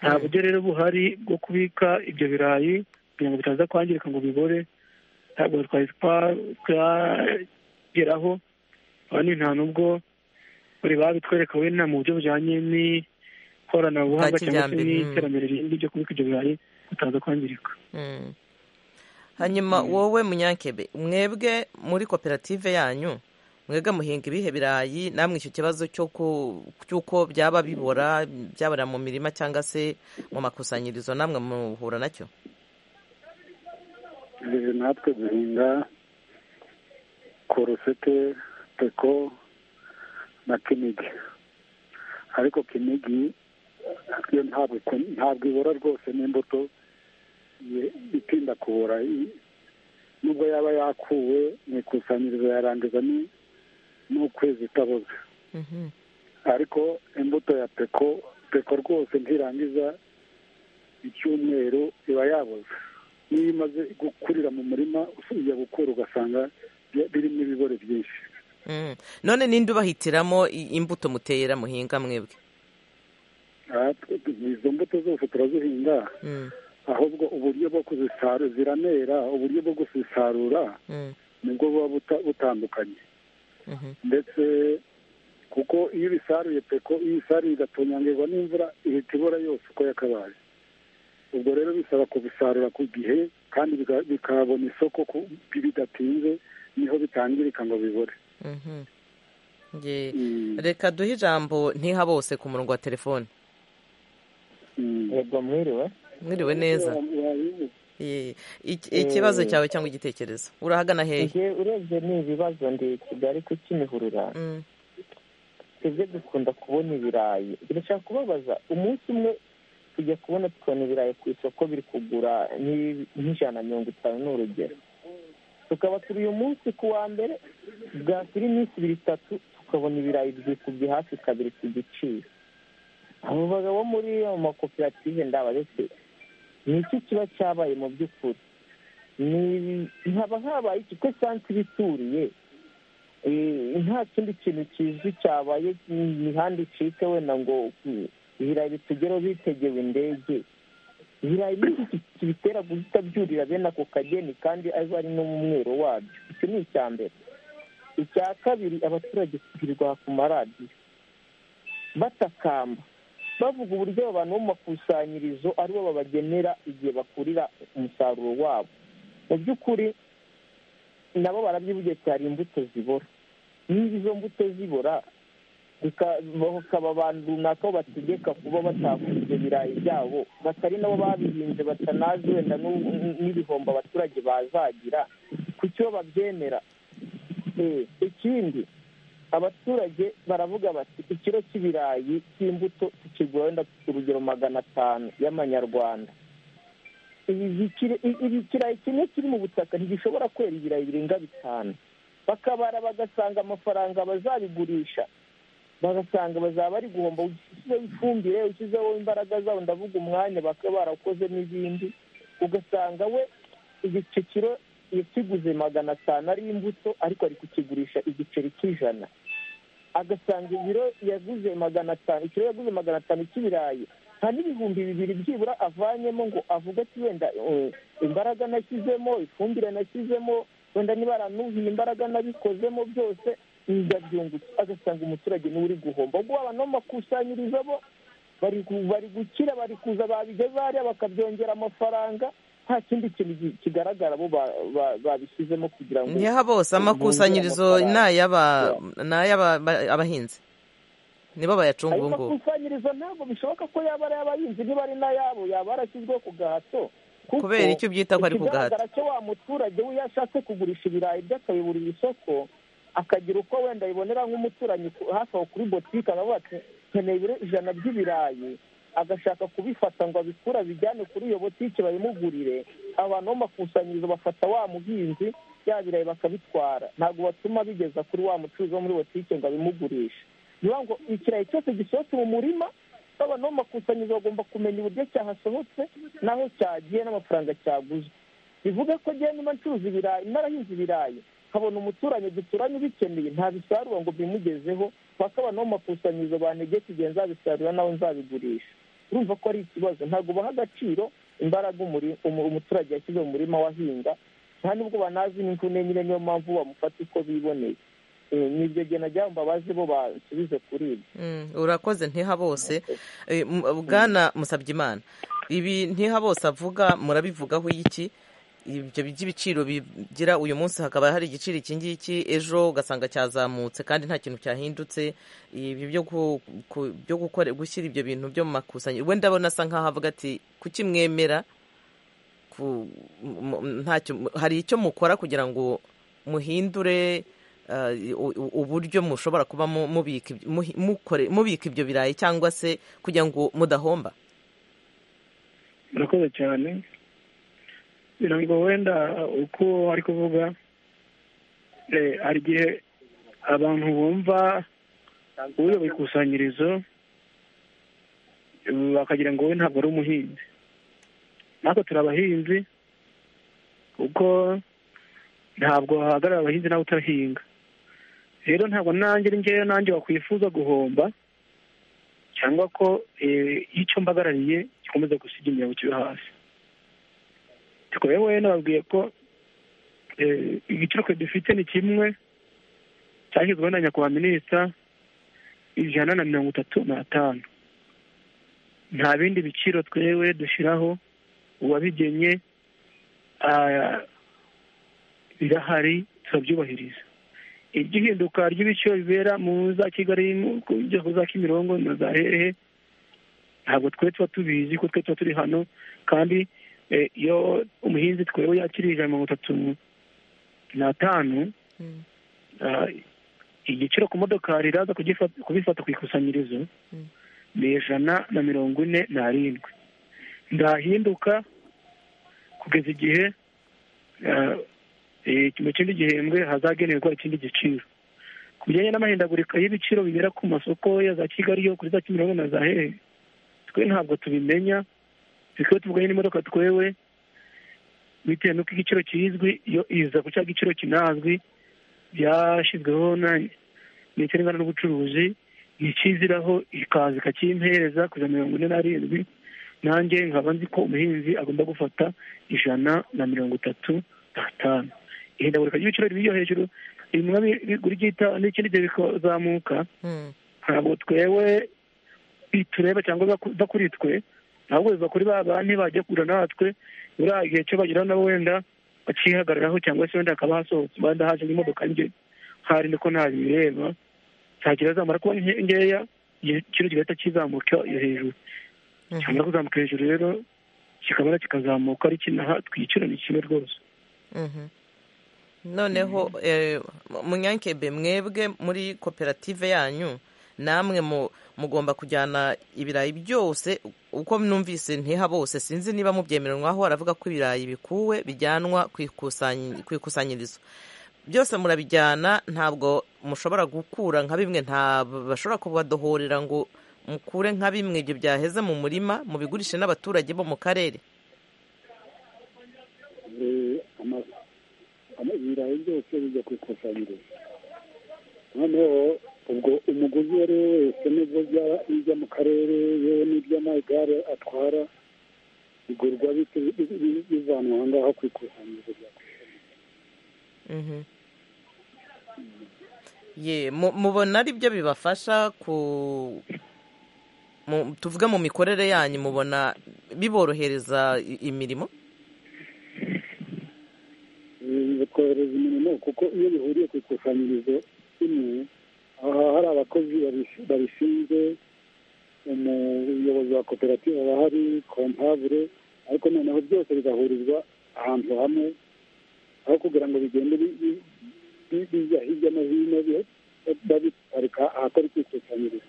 nta buryo rero buhari bwo kubika ibyo birayi kugira ngo bitaza kwangirika ngo bibore ntabwo twari twageraho abandi nta n'ubwo bari babitwereka wenda mu buryo bujyanye Bwa n'ikoranabuhanga cyangwa se kijyambere, mm. n'iterambere rindi ryo kubika ibyo birayi bitaza kwangirika Mm. hanyuma wowe munyankebe mwebwe muri koperative yanyu mwebwe muhinga ibihe birayi namwe icyo kibazo cyo ku- cy'uko byaba bibora byaborera mu mirima cyangwa se mu makusanyirizo namwe muhura nacyo Eh, natwe duhinga korosete peko na kinigi ariko kinigi yo ntabwo ikun- ntabwo ibora rwose n'imbuto ye- itinda kubora I- nubwo yaba yakuwe mu ikusanyirizo yarangiza ni- n'ukwezi itaboze Mhm. ariko imbuto ya peko peko rwose ntirangiza icyumweru iba yaboze niyo imaze gukurira mu murima usubije gukura ugasanga bi- birimo ibigori byinshi Mm. none ninde ubahitiramo i- imbuto mutera muhinga mwebwe Aha, twe- izo mbuto zose turazihinga Mm, ahubwo uburyo bwo kuzisarura ziranera uburyo bwo kuzisarura mm, nibwo buba buta- butandukanye mhm. ndetse kuko iyo ibisaruye peko iyo isaruye igatonyangirwa n'imvura ihita ibora yose uko yakabaye ubwo rero bisaba kubisarura ku gihe kandi bika- bikabona isoko ku- bidatinze niho bitangirika ngo bibore Mhm. Nge- Mm, reka duhe ijambo ntiha bose ku murongo wa telefone mm. yego mwiriwe mwiriwe neza Ye. Iki- ikibazo cyawe cyangwa igitekerezo urahagana hehe njye urebye ni ibibazo ndi kigali ku kimihurura Mm, twebwe dukunda kubona ibirayi ndashaka kubabaza umunsi umwe tujya kubona tukabona ibirayi ku isoko biri kugura nk'i- nk'ijana na mirongo itanu ni urugero tukaba turi uyu munsi ku wa mbere bwakira iminsi ibiri itatu tukabona ibirayi byikubye hafi kabiri ku giciro abo bagabo muri ayo makoperative ndabaretse ni iki kiba cyabaye mu by'ukuri ni haba habaye iki ko sansi bituriye Eh, nta kindi kintu kizwi cyabaye imihanda icike wenda ngo mm, ibirayi bitugereho bitegewe indege ibirayi ni iki kibitera guhita byurira bene ako kageni kandi abe ari no mu mwero wabyo iki ni icya mbere icya kabiri abaturage kugirirwa ku maradiyo batakamba bavuga uburyo abo bantu bo mu makusanyirizo aribo babagenera igihe bakurira umusaruro wabo mu by'ukuri nabo barabyivugiye ati hari imbuto zibora niba izo mbuto zibora bika- bakaba abantu runaka bo bategeka kuba batakura ibyo birayi byabo batari nabo babihinze batanazi wenda n'u- n'ibihombo abaturage bazagira kuki bo babyemera Eh, ikindi abaturage baravuga bati ikiro cy'ibirayi cy'imbuto tukigura wenda urugero magana atanu y'amanyarwanda ibi bikira- i- ibi ikirayi kimwe kiri mu butaka ntigishobora kwera ibirayi birenga bitanu bakabara bagasanga amafaranga bazabigurisha bagasanga bazaba bari guhomba ushyizeho ifumbire ushyizeho imbaraga zabo ndavuga umwanya bakaba barakoze n'ibindi ugasanga we igice kiro yakiguze magana atanu ari imbuto ariko ari kukigurisha igiceri cy'ijana agasanga ibiro yaguze magana atanu ikiro yaguze magana atanu cy'ibirayi nta n'ibihumbi bibiri byibura avanyemo ngo avuge ati wenda eh, imbaraga nashyizemo ifumbire nashyizemo wenda niba aranuhiye imbaraga nabikozemo byose ndabyungutse agasanga umuturage niwe uri guhomba ubwo abantu bo mu makusanyirizo bo bari gu- bari gukira bari kuza babigeza hariya bakabyongera amafaranga nta kindi kintu gi- kigaragara bo ba- ba- babishyizemo kugira ngo ntiha bose amakusanyirizo ni ay'aba- ni ay'aba- ba- abahinzi nibo bayacunga ayo ubu ngubu makusanyirizo ntabwo bishoboka ko yaba ari ay'abahinzi niba ari n'ayabo yaba yarashyizweho ku gahato kuko kubera icyo byita ko ari ku gahato ikigaragara cyo wa muturage we iyo ashatse kugurisha ibirayi bye akabiburira isoko akagira uko wenda abibonera nk'umuturanyi ku- hafi aho kuri botike akavuga ati nkeneye ibiro ijana by'ibirayi agashaka kubifata ngo abikure abijyane kuri iyo botike bayimugurire abantu b'amakusanyirizo bafata wa muhinzi bya birayi bakabitwara ntabwo batuma bigeza kuri wa mucuruzi wo muri botike ngo abimugurishe bivuga ngo ikirayi cyose gisohotse mu murima abantu bo mu makusanyirizo bagomba kumenya uburyo cyahasohotse n'aho cyagiye n'amafaranga cyaguzwe bivuga ko njyewe niba ncuruza ibirayi narahinze ibirayi nkabona umuturanyi duturanye ubikeneye ntabisarura ngo bimugezeho paka abantu bo mu makusanyirizo bantegeke igihe nzabisarura nawe nzabigurisha urumva ko ari ikibazo ntabwo baha agaciro imbaraga umuturage yashyize mu murima wahinga nta nubwo banazi n'imvune nyine niyo mpamvu bamufata uko biboneye nibyo gena jya mbabaze bo basubize kuri ibyo urakoze ntiha bose bwana musabyimana ibi ntiha bose avuga murabivugaho iki ibyo by'ibiciro bigira uyu munsi hakaba hari igiciro iki ngiki ejo ugasanga cyazamutse kandi nta kintu cyahindutse ibi byo gukora gushyira ibyo bintu byo mu makusanyirizo wenda ndabona asa nkaho avuga ati kukimwemera hari icyo mukora kugira ngo muhindure uburyo mushobora kuba mubika ibyo birayi cyangwa se kugira ngo mudahomba murakoze cyane ngo wenda uko ari kuvuga hari igihe abantu bumva uyoboye ikusanyirizo bakagira ngo we ntabwo ari umuhinzi natwe turi abahinzi kuko ntabwo hahagarara abahinzi nawe utahinga rero ntabwo nanjye ngewe nanjye wakwifuza guhomba cyangwa ko icyo mbagarariye gikomeza gusiga imyaka kibe hasi tukaba wowe nababwiye ko igiciro twe dufite ni kimwe cyashyizweho na nyakubahwa minisita ijana na mirongo itatu n'atanu nta bindi biciro twewe dushyiraho uwabigenye birahari turabyubahiriza iby'ihinduka ry'ibiciro bibera mu za kigali ku za kimirongo na za hehe ntabwo twe tuba tubizi ko twe tuba turi hano kandi iyo umuhinzi twewe yakiriye ijana mirongo itatu n'atanu igiciro ku modokari iraza kubifata ku ikusanyirizo ni ijana na mirongo ine n'arindwi ndahinduka kugeza igihe mu kindi gihembwe hazagenerwa ikindi giciro ku bijyanye n'amahindagurika y'ibiciro bibera ku masoko ya za kigali yo kuri za kimironko na za hehe twe ntabwo tubimenya bikaba tuvuganye n'imodoka twewe bitewe n'uko igiciro kizwi iyo iza ku cya giciro kinazwi byashyizweho na ndetse n'ingana n'ubucuruzi ikiziraho ikaza ikakimpereza kujya mirongo ine n'arindwi nanjye nkaba nzi ko umuhinzi agomba gufata ijana na mirongo itatu n'atanu ihindagurika ry'ibiciro riba iyo hejuru bimwe bigura igihita n'ikindi gihe bikazamuka ntabwo twewe bitureba cyangwa biva kuri twe ahubwo biva kuri ba banki bajya kugura natwe buriya gihe cyo bagira nabo wenda bakihagararaho cyangwa se wenda hakaba hasohotse wenda haje n'imodoka nge hari niko ntabireba ntagira zamara kuba nkeya igiciro kigahita kizamuka iyo hejuru cyangwa kuzamuka hejuru rero kikabona kikazamuka ari kinaha twiciro ni kimwe rwose noneho munyankebe mwebwe muri koperative yanyu namwe mugomba kujyana ibirayi byose uko numvise ntiha bose sinzi niba mubyemeranwaho baravuga ko ibirayi bikuwe bijyanwa ku ikusanyirizo byose murabijyana ntabwo mushobora gukura nka bimwe bashobora kubadohorera ngo mukure nka bimwe ibyo byaheze mu murima mubigurishe n'abaturage bo mu karere ibirayi byose bijya ku ikusanyirizo noneho ubwo umuguzi uwo ari we wese n'ubwo bijya mu karere yewe n'iby'amagare atwara bigurwa bivanwa aha ngaha ku ikusanyirizo rya ye mubona ari byo bibafasha ku tuvuge mu mikorere yanyu mubona biborohereza imirimo bikohereza imirimo kuko iyo bihuriye ku ikusanyirizo rimwe aha hari abakozi babishinzwe umuyobozi wa koperative aba hari kompavure ariko noneho byose bigahurizwa ahantu hamwe aho kugira ngo bigende bijya hirya no hino babiparika ahakora ikusanyirizo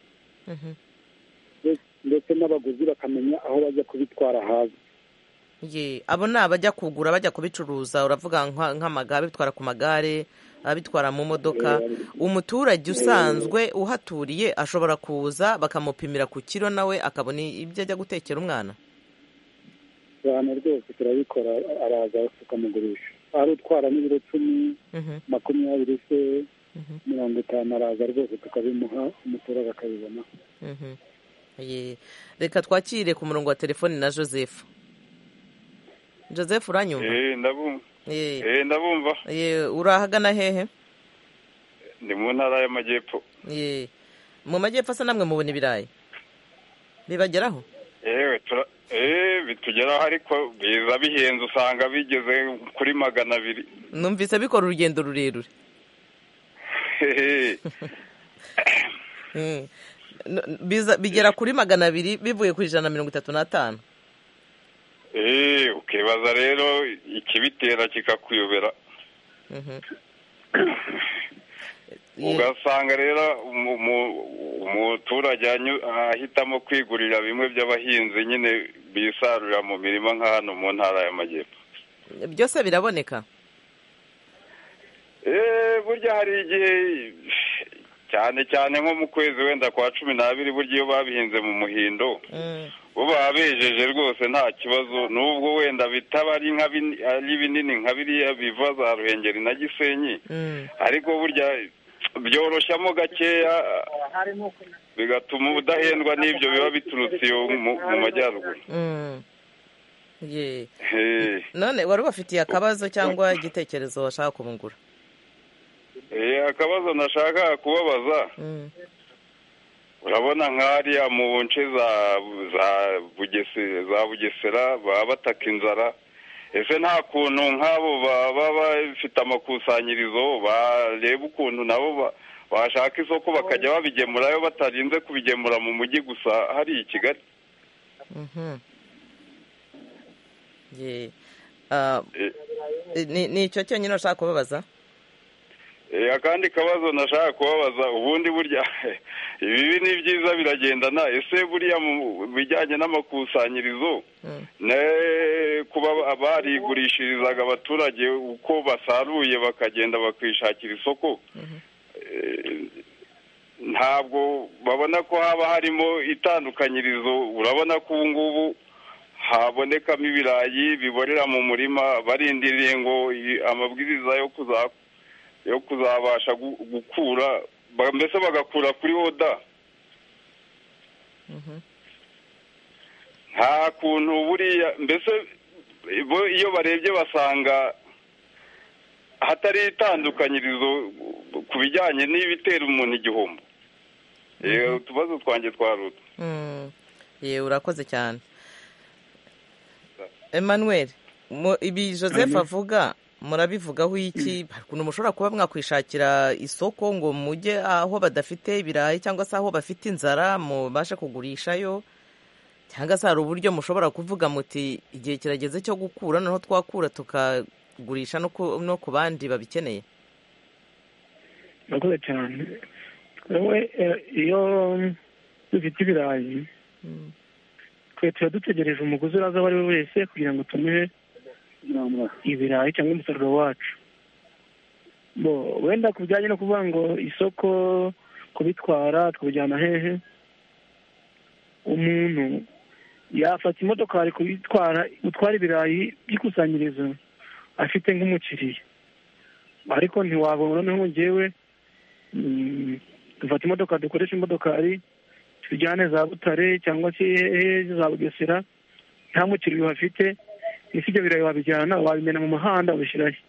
ndetse n'abaguzi bakamenya aho bajya kubitwara hazwi abo ni abajya kugura bajya kubicuruza uravuga nk'amagare bitwara ku magare ababitwara mu modoka umuturage usanzwe uhaturiye ashobora kuza bakamupimira ku kiro nawe akabona ibyo ajya gutekera umwana cyane rwose turabikora araza tukamugurisha ari utwara n'ibiro cumi makumyabiri se mirongo itanu araza rwose tukabimuha umuturage akabibona Ye. reka twakire ku murongo wa telefoni na joseph joseph uranyumva Eh, ndabumva Ye. Eh, ndabumva Ye, uri ahagana hehe ndi mu ntara y'amajyepfo Ye. mu majyepfo asa namwe mubona ibirayi bibageraho yewe tura- eh, bitugeraho ariko biza bihenze usanga bigeze kuri magana abiri numvise bikora urugendo rurerure Hehe. Mm. N- biza- bigera kuri magana abiri bivuye ku ijana na mirongo itatu n'atanu Eh, ukibaza rero ikibitera kikakuyobera Mhm. Ye. ugasanga rero umu- umu- umuturage anyu- ahitamo kwigurira bimwe by'abahinzi nyine bisarurira mu mirima nka hano mu ntara y'amajyepfo byose biraboneka Eh, burya hari igihe cyane cyane nko mu kwezi wenda kwa cumi n'abiri burya iyo babihinze mu muhindo Mm. bo baba bejeje rwose nta kibazo n'ubwo wenda bitaba ari nka bini- ari binini nka biriya biva za ruhengeri na gisenyi Mm. ariko burya byoroshyamo gakeya bigatuma udahendwa n'ibyo biba biturutse iyo mu- mu majyaruguru Mm. Ye. Eh, none wari ubafitiye akabazo cyangwa igitekerezo washaka kubungura eh, akabazo nashaka kubabaza Mm. urabona nk'ariya mu nce za za Bugese- za bugesera baba bataka inzara ese nta kuntu nk'abo ba- baba bafite amakusanyirizo bareba ukuntu nabo ba- bashaka isoko bakajya babigemurayo batarinze kubigemura mu mujyi gusa hariya i kigali Mhm. Ye. Ah, Eh, ni ni icyo cyonyine ushaka kubabaza Eh, akandi kabazo nashaka kubabaza ubundi burya ibibi ni byiza biragendana ese buriya mu bijyanye n'amakusanyirizo Mm. ne- kuba barigurishirizaga abaturage uko basaruye bakagenda bakishakira isoko eh, ntabwo babona ko haba harimo itandukanyirizo urabona ko ubu ngubu habonekamo ibirayi biborera mu murima barindiriye ngo i- amabwiriza yo kuza yo kuzabasha gu- gukura ba- mbese bagakura kuri oda nta kuntu buriya mbese bo iyo barebye basanga hatari itandukanyirizo ku bijyanye n'ibitera umuntu igihombo Eh, utubazo twanjye twaruta Mm. Ye, urakoze cyane emmanuel mu- ibi joseph avuga murabivugaho iki hari ukuntu mushobora kuba mwakwishakira isoko ngo mujye aho badafite ibirayi cyangwa se aho bafite inzara mubashe kugurishayo cyangwa se hari uburyo mushobora kuvuga muti igihe kirageze cyo gukura noneho twakura tukagurisha no ku- no ku bandi babikeneye murakoze cyane wowe eh, iyo dufite ibirayi twe tuba dutegereje umuguzi uraza uwo ari we wese kugira ngo tumuhe ibirayi cyangwa umusaruro wacu bo wenda ku bijyanye no kuvuga ngo isoko kubitwara tukabijyana hehe umuntu yafata imodokari kubitwara gutwara ibirayi by'ikusanyirizo afite nk'umukiriya ariko ntiwabona noneho ngewe mm, dufata imodoka dukoresha imodokari tujyane za butare cyangwa se hehe za bugesera nta mukiriya uhafite ese ibyo birayi wabijyana wabimena mu muhanda ubishyirayo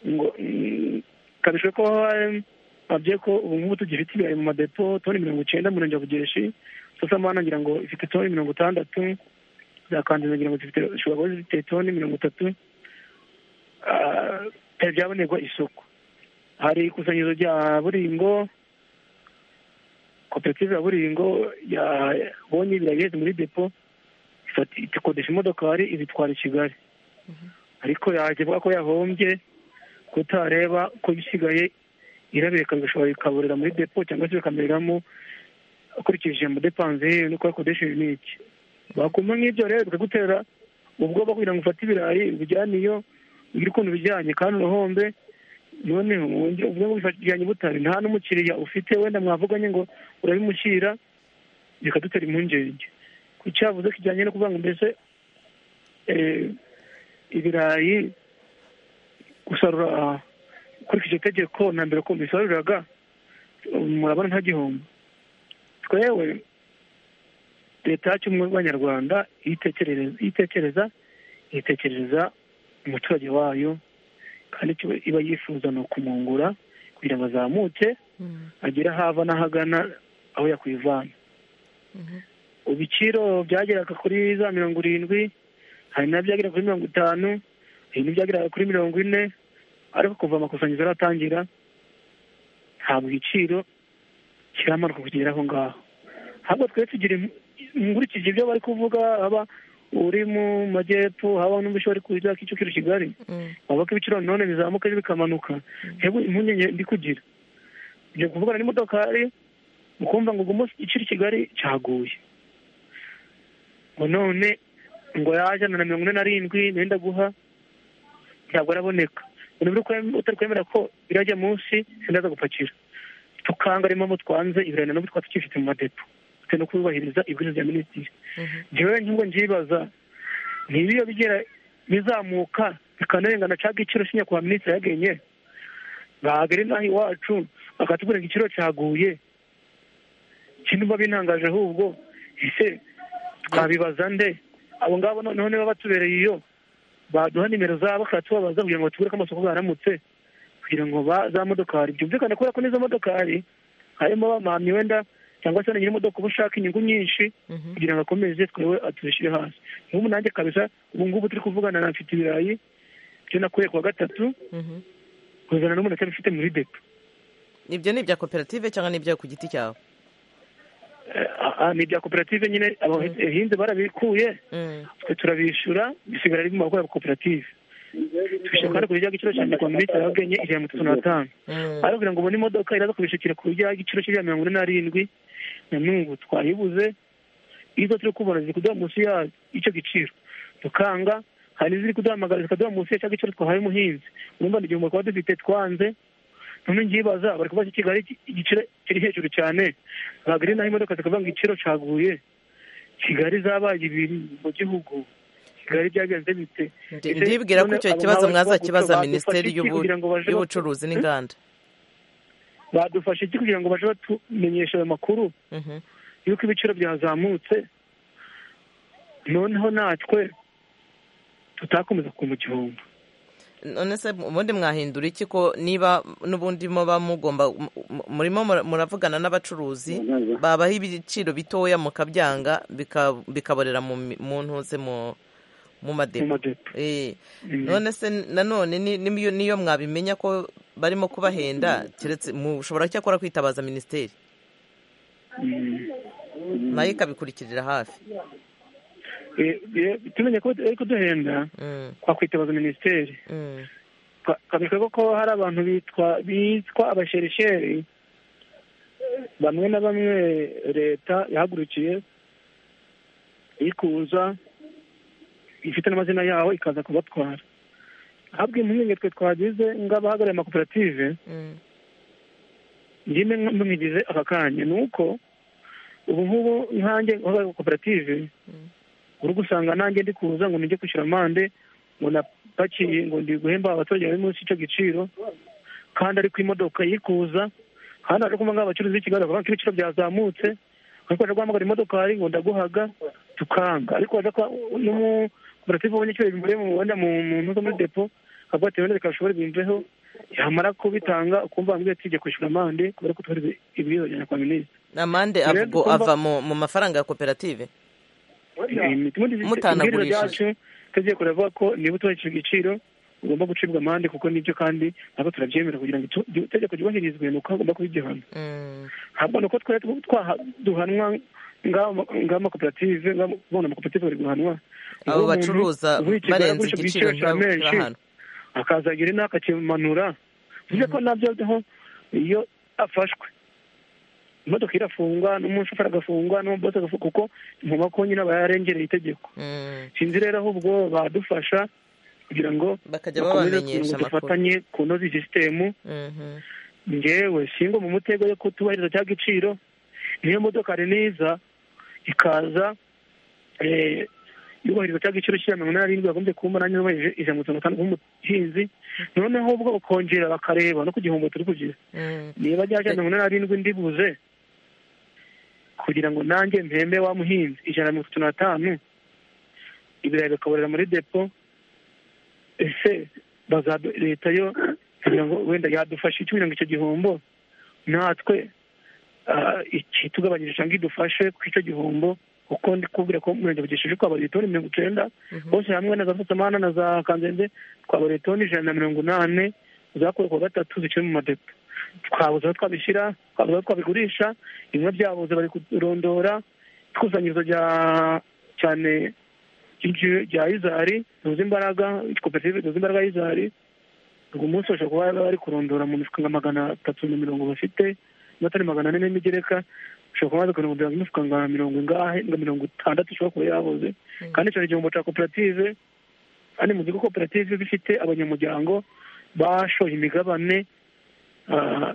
ngo mm, kabishe ko eh, babye ko ubu ngubu tugifite ibirayi mu madepo toni mirongo icyenda mu murenge wa bugeshi sasa mwana ngira ngo ifite toni mirongo itandatu za kandiza ngira ngo zifite ushobora kuba zifite toni mirongo itatu Ah, byari byabonerwa isoko hari ikusanyirizo rya buringo koperative ya buringo yabonye ibirayi biheze muri depo ifata- ikodesha imodokari ibitwara i kigali ariko yaje avuga ko yahombye kutareba ko bisigaye irabireka bigashobora bikaburira muri depo cyangwa se bikamereramo akurikije mu depanze ye nuko yakodesheje n'iki bakumva nk'ibyo rero bikagutera ubwoba kugira ngo ufate ibirayi ubijyane iyo ugira ukuntu ubijyanye kandi urahombe noneho wongera uvuge ngo bijyanye butare nta n'umukiriya ufite wenda mwavuganye ngo urabimushyira bikadutera impungenge ku cyavuze kijyanye no kuvuga ngo mbese ibirayi gusarura ukurikije itegeko na mbere ko mbisaruriraga murabona nta gihombo twewe leta yacu y'abanyarwanda iyo itekereza itekereza umuturage wayo kandi iba yifuza ni ukumungura kugira ngo azamuke agere aho ava n'aho agana aho yakwivana ibiciro byageraga kuri za mirongo irindwi hari n'ibyagera kuri mirongo itanu hari n'ibyagera kuri mirongo ine ariko kuva amakusanyirizo aratangira ntabwo igiciro kiramanuka kugera aho ngaho ahubwo twe tugira nkurikije ibyo bari kuvuga haba uri mu majyepfo haba n'umushori kuza kicukiro kigali bavuga ko ibiciro none bizamuka bikamanuka hebu impungenge ndi kugira ibyo kuvugana n'imodokari mukumva ngo umunsi igiciro kigali cyaguye ngo none ngo yajyana na mirongo ine na rindwi nenda guha ntabwo araboneka utari kwemera ko birajya munsi sindaza gupakira tukangarimo mu twanze ibirayi na n'ubu twaba tukifite mu madepo bitewe no kubahiriza ibwirizwa rya minisitiri njyewe nk'ubwo njibaza niba iyo bigera bizamuka bikanarenga cya giciro cya nyakubahwa minisitiri yagenye bagere n'aho iwacu bakatubwira ngo igiciro cyaguye ikindi mba bintangaje ahubwo ese twabibaza nde abo ngabo noneho niba batubereye iyo baduha nimero zabo bakatubabaza kugira ngo batubwire ko amasoko baramutse kugira ngo za modokari byumvikane kubera ko n'izo modokari harimo abamamyi wenda cyangwa se nyir'imodoka uba ushaka inyungu nyinshi kugira ngo akomeze twewe atuzishyire hasi nk'ubu nanjye kabisa ubu ngubu turi kuvugana na mfite ibirayi byo nakuye kuwa gatatu kuzana n'umuntu atari ufite muri depo ibyo ni ibya koperative cyangwa ni ibya ku giti cyawe ni ibya koperative nyine abahinzi barabikuye twe turabishyura bisigara ari mu maboko ya koperative twishyura kandi ku bijya giciro cyane kwa minisitiri yababwenye ijana mirongo itatu n'atanu ariko kugira ngo ubone imodoka iraza kubishakira ku bijya giciro cy'ijana mirongo ine n'arindwi na n'ubu twayibuze izo turi kubona ziri kuduha munsi y'icyo giciro dukanga hari n'iziri kuduhamagara zikaduha munsi y'icyo giciro twahaye umuhinzi urumva ni igihombo twaba dufite twanze none ngibaza bari kubaza kigali igiciro kiri hejuru cyane bagari naho imodoka zikavuga ngo igiciro caguye kigali zabaye ibiri mu gihugu ndibwira ko icyo kibazo mwazakibaza minisiteri y'ubucuruzi n'inganda badufasha iki kugira ngo baje batumenyesha ayo makuru y'uko ibiciro byazamutse noneho natwe tutakomeza mu gihombo none se ubundi mwahindura iki ko niba n'ubundi muba mugomba murimo muravugana n'abacuruzi babaho ibiciro bitoya mukabyanga bikaborera mu ntuze mu mu madepo none se nanone niyo mwabimenya ko barimo kubahenda mushobora cyakora kwitabaza minisiteri nayo ikabikurikirira hafi tumenye ko bari kuduhenda twakwitabaza minisiteri kabikora ko hari abantu bitwa abasherisheri bamwe na bamwe leta yahagurukiye ikuza ifite n'amazina yaho ikaza kubatwara habwe impungenge twe twagize nk'abahagarariye amakoperative njyewe mbigize aka kanya ni uko ubu ngubu nkange uhagarariye koperative uri gusanga nanjye ndi kuza ngo nijye kwishyura amande ngo napakiye ngo ndi guhemba abaturage bari munsi y'icyo giciro kandi ariko imodoka yikuza kandi ari kumva nk'abacuruzi b'i Kigali bavuga ko ibiciro byazamutse ariko baje guhamagara imodokari ngo ndaguhaga tukanga ariko baje n'umukoperative ubonye icyo bimuriye mu wenda mu ntuzo muri depo akavuga ati wenda reka bashobore bimveho yamara kubitanga ukumva bambwiye ati jya kwishyura amande kubera ko turi ibiyojyana kwa minisitiri amande ava mu mafaranga ya koperative mutanagurishije tugiye kuravuga ko niba utubahirije igiciro ugomba gucibwa amande kuko nibyo kandi ntabwo turabyemera kugira ngo itegeko ryubahirizwe ni uko hagomba kuba igihano ntabwo ni uko twari duhanwa ng'amakoperative ng'abona amakoperative bari guhanwa abo bacuruza barenze igiciro menshi akazagira inama akakimanura bivuze ko nabyo aho iyo afashwe imodoka irafungwa n'umushoferi agafungwa n'umubosi agafungwa kuko inkomako nyine aba yarengereye itegeko sinzi rero ahubwo badufasha kugira ngo bakajya bakomeze babamenyesha ngo amakuru dufatanye kunoza sisitemu Mhm. ngewe singwa mu mutego yo kutubahiriza cya giciro niyo modoka niza ikaza eh, yubahiriza cya giciro cya mirongo inani n'irindwi bagombye kuba umunani yubahirije ijana na mirongo itanu nk'umuhinzi noneho ubwo bakongera bakareba no ku gihombo turi kugira Mm. niba ryajya mirongo inani n'irindwi ndibuze kugira ngo nanjye mpembe wa muhinzi ijana na mirongo itatu n'atanu ibirayi bikaborera muri depo ese baza- leta yo kugira ngo wenda yadufashe iki kugira ngo icyo gihombo natwe ah, iki tugabanyije cyangwa idufashe ku icyo gihombo kuko ndi kubwira ko umurenge bugesheje twabarira toni mirongo icyenda bose hamwe na za mpuzamahanga na za kanzenze twabarira toni ijana na mirongo inani zakuwe kuwa gatatu ziciwe mu madepo twabuze aho twabishyira twabuze aho twabigurisha bimwe byabuze bari kurondora ikusanyirizo rya cyane ry'inji- rya izari rihuza imbaraga koperative rihuza imbaraga y'izari ubwo umunsi bashobora kuba bari kurondora mu mifuka nka magana atatu na mirongo bafite niba atari magana ane n'imigereka ushobora kuba baza kurondora imifuka nka mirongo ingahe nka mirongo itandatu ishobora kuba yabuze kandi icyo ni igihombo cya koperative kandi muzi ko koperative iba ifite abanyamuryango bashoye imigabane ah,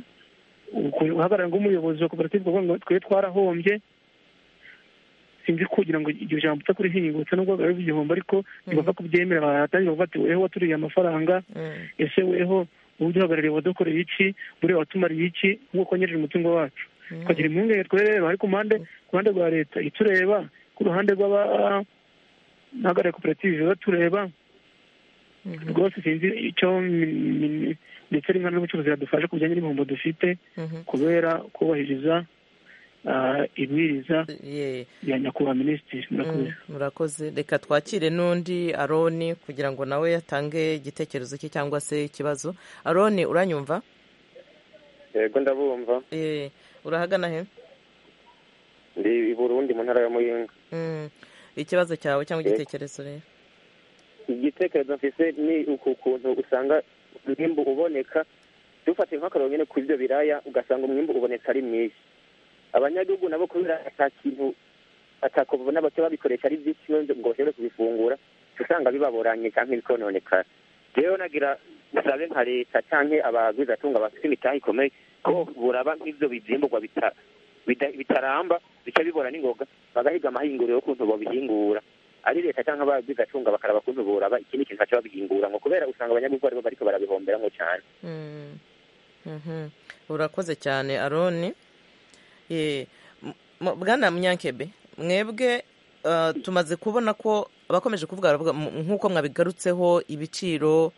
uku- uhagarara nk'umuyobozi wa koperative kuvuga ngo twe twarahombye sinzi kugira ngo iryo jambo uta kurihingutse nubwo bari igihombo ariko ntibapfa kubyemera baratangira bavuga ati weho waturiye amafaranga ese weho wowe uduhagarariye wadukoreye iki buriya watumariye iki nk'uko wanyereje umutungo wacu tukagira impungenge twireba ariko impande ku ruhande rwa leta itureba ku ruhande rw'abahagarariye koperative batureba rwose sinzi icyo mi- mi- ndetse n'ingano z'ubucuruzi yadufasha ku bijyanye n'ibihombo dufite kubera kubahiriza ah, ibwiriza rya nyakubahwa minisitiri murakoze murakoze reka twakire n'undi aroni kugira ngo nawe yatange igitekerezo cye cyangwa se ikibazo aroni uranyumva yego ndabumva Eh, urahagana he ndi i burundi mu ntara ya muyinga Mm, ikibazo cyawe cyangwa Yego. igitekerezo rero igitekerezo mfise ni uku kuntu usanga umwimbu uboneka dufatiye nk'akarorero nyine ku byo biraya ugasanga umwimbu uboneka ari mwinshi abanyagihugu nabo kubera ata kintu atako babona bake babikoresha ari byinshi ngo ngo bashobore kubifungura uca usanga bibaboranye cyangwa ibikononekara rero nagira usabe nka leta cyangwa abagwizatunga bafite imitahe ikomeye ko buraba nk'ibyo bizimburwa bita- bida- bitaramba bica bibora n'ingoga bagahiga amahinguriro y'ukuntu babihingura ari leta cyangwa abagwizatunga bakaraba kuntu buraba ikindi kintu baca babihingura ngo kubera usanga abanyagihugu aribo bariko barabihomberamwo cyane Mm, mhm. urakoze cyane aroni Eh, m- m- bwana munyankebe mwebwe ah, tumaze kubona ko abakomeje kuvuga baravuga m- nk'uko mwabigarutseho ibiciro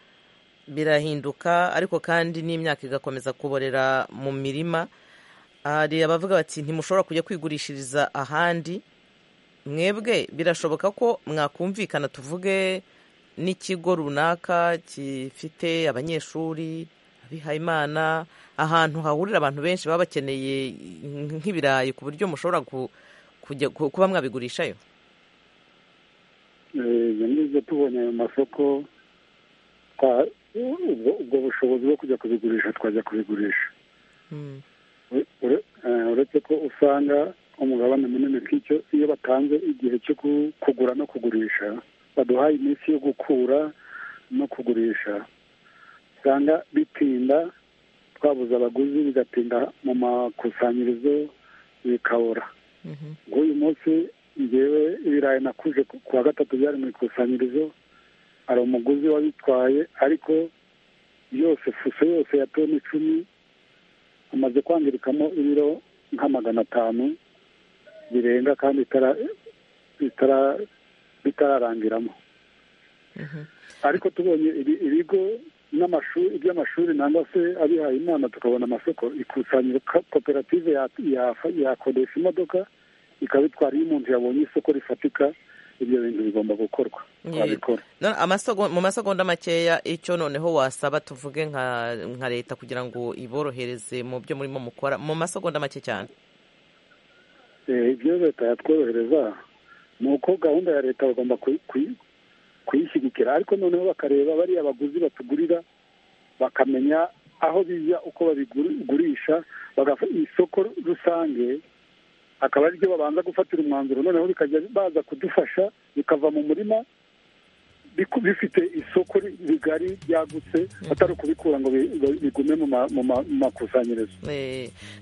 birahinduka ariko kandi n'imyaka igakomeza kuborera mu mirima hari abavuga bati ntimushobora kujya kwigurishiriza ahandi mwebwe birashoboka ko mwakumvikana tuvuge n'ikigo runaka gifite abanyeshuri abihayimana ahantu hahurira abantu benshi baba bakeneye nk'ibirayi ku buryo mushobora ku- kujya ku- kuba mwabigurishayo nizo tubonye ayo masoko twa- ubwo ubwo bushobozi bwo kujya kubigurisha twajya kubigurisha Ure- ure- eh, uretse ko usanga umugabane munini nk'icyo iyo batanze igihe cyo ku- kugura no kugurisha baduhaye iminsi yo gukura no kugurisha usanga bitinda twabuze abaguzi bigatinda mu makusanyirizo bikabura nk'uyu munsi ngewe ibirayi nakuje ku- kuwa gatatu byari mu ikusanyirizo hari umuguzi wabitwaye ariko yose fuso yose ya toni icumi amaze kwangirikamo ibiro nka magana atanu birenga kandi bitara bitara- bitararangiramo ariko tubonye ibi- ibigo n'amashuri iby'amashuri nangwa se abihaye imana tukabona amasoko ikusanyiro ka- koperative ya- yafa- yakodesha imodoka ikabitwara iyo umuntu yabonye isoko rifatika ibyo bintu bigomba gukorwa twabikora None amasogo- mu masegonda makeya icyo noneho wasaba tuvuge nka nka leta kugira ngo iborohereze mu byo murimo mukora mu masegonda make cyane Eh, ibyo leta yatworohereza ni uko gahunda ya leta bagomba kuyi- kuyi- kuyishyigikira ariko noneho bakareba bariya baguzi batugurira bakamenya aho bijya uko babigurisha bagafa- isoko rusange akaba ariryo babanza gufatira umwanzuro noneho bikajya baza kudufasha bikava mu murima bifite isoko rigari ryagutse atari ukubikura ngo bigume mu makusanyirizo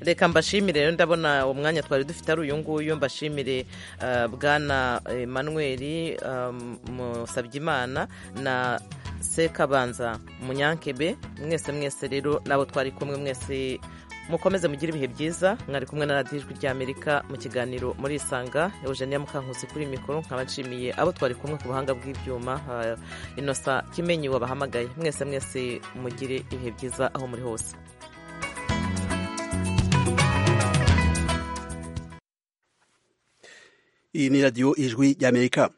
reka mbashimire rero ndabona umwanya twari dufite ari uyu nguyu mbashimire bwana manweri musabyimana na sekabanza munyankebe mwese mwese rero nabo twari kumwe mwese mukomeze mugire ibihe byiza mwari kumwe na radiyo ijwi ry'amerika mu kiganiro muri isanga eugenia mukankusi kuri mikoro nkaba nshimiye abo twari kumwe ku buhanga bw'ibyuma inosa kimenyi wabahamagaye mwese mwese mugire ibihe byiza aho muri hose iyi ni radiyo ijwi ry'amerika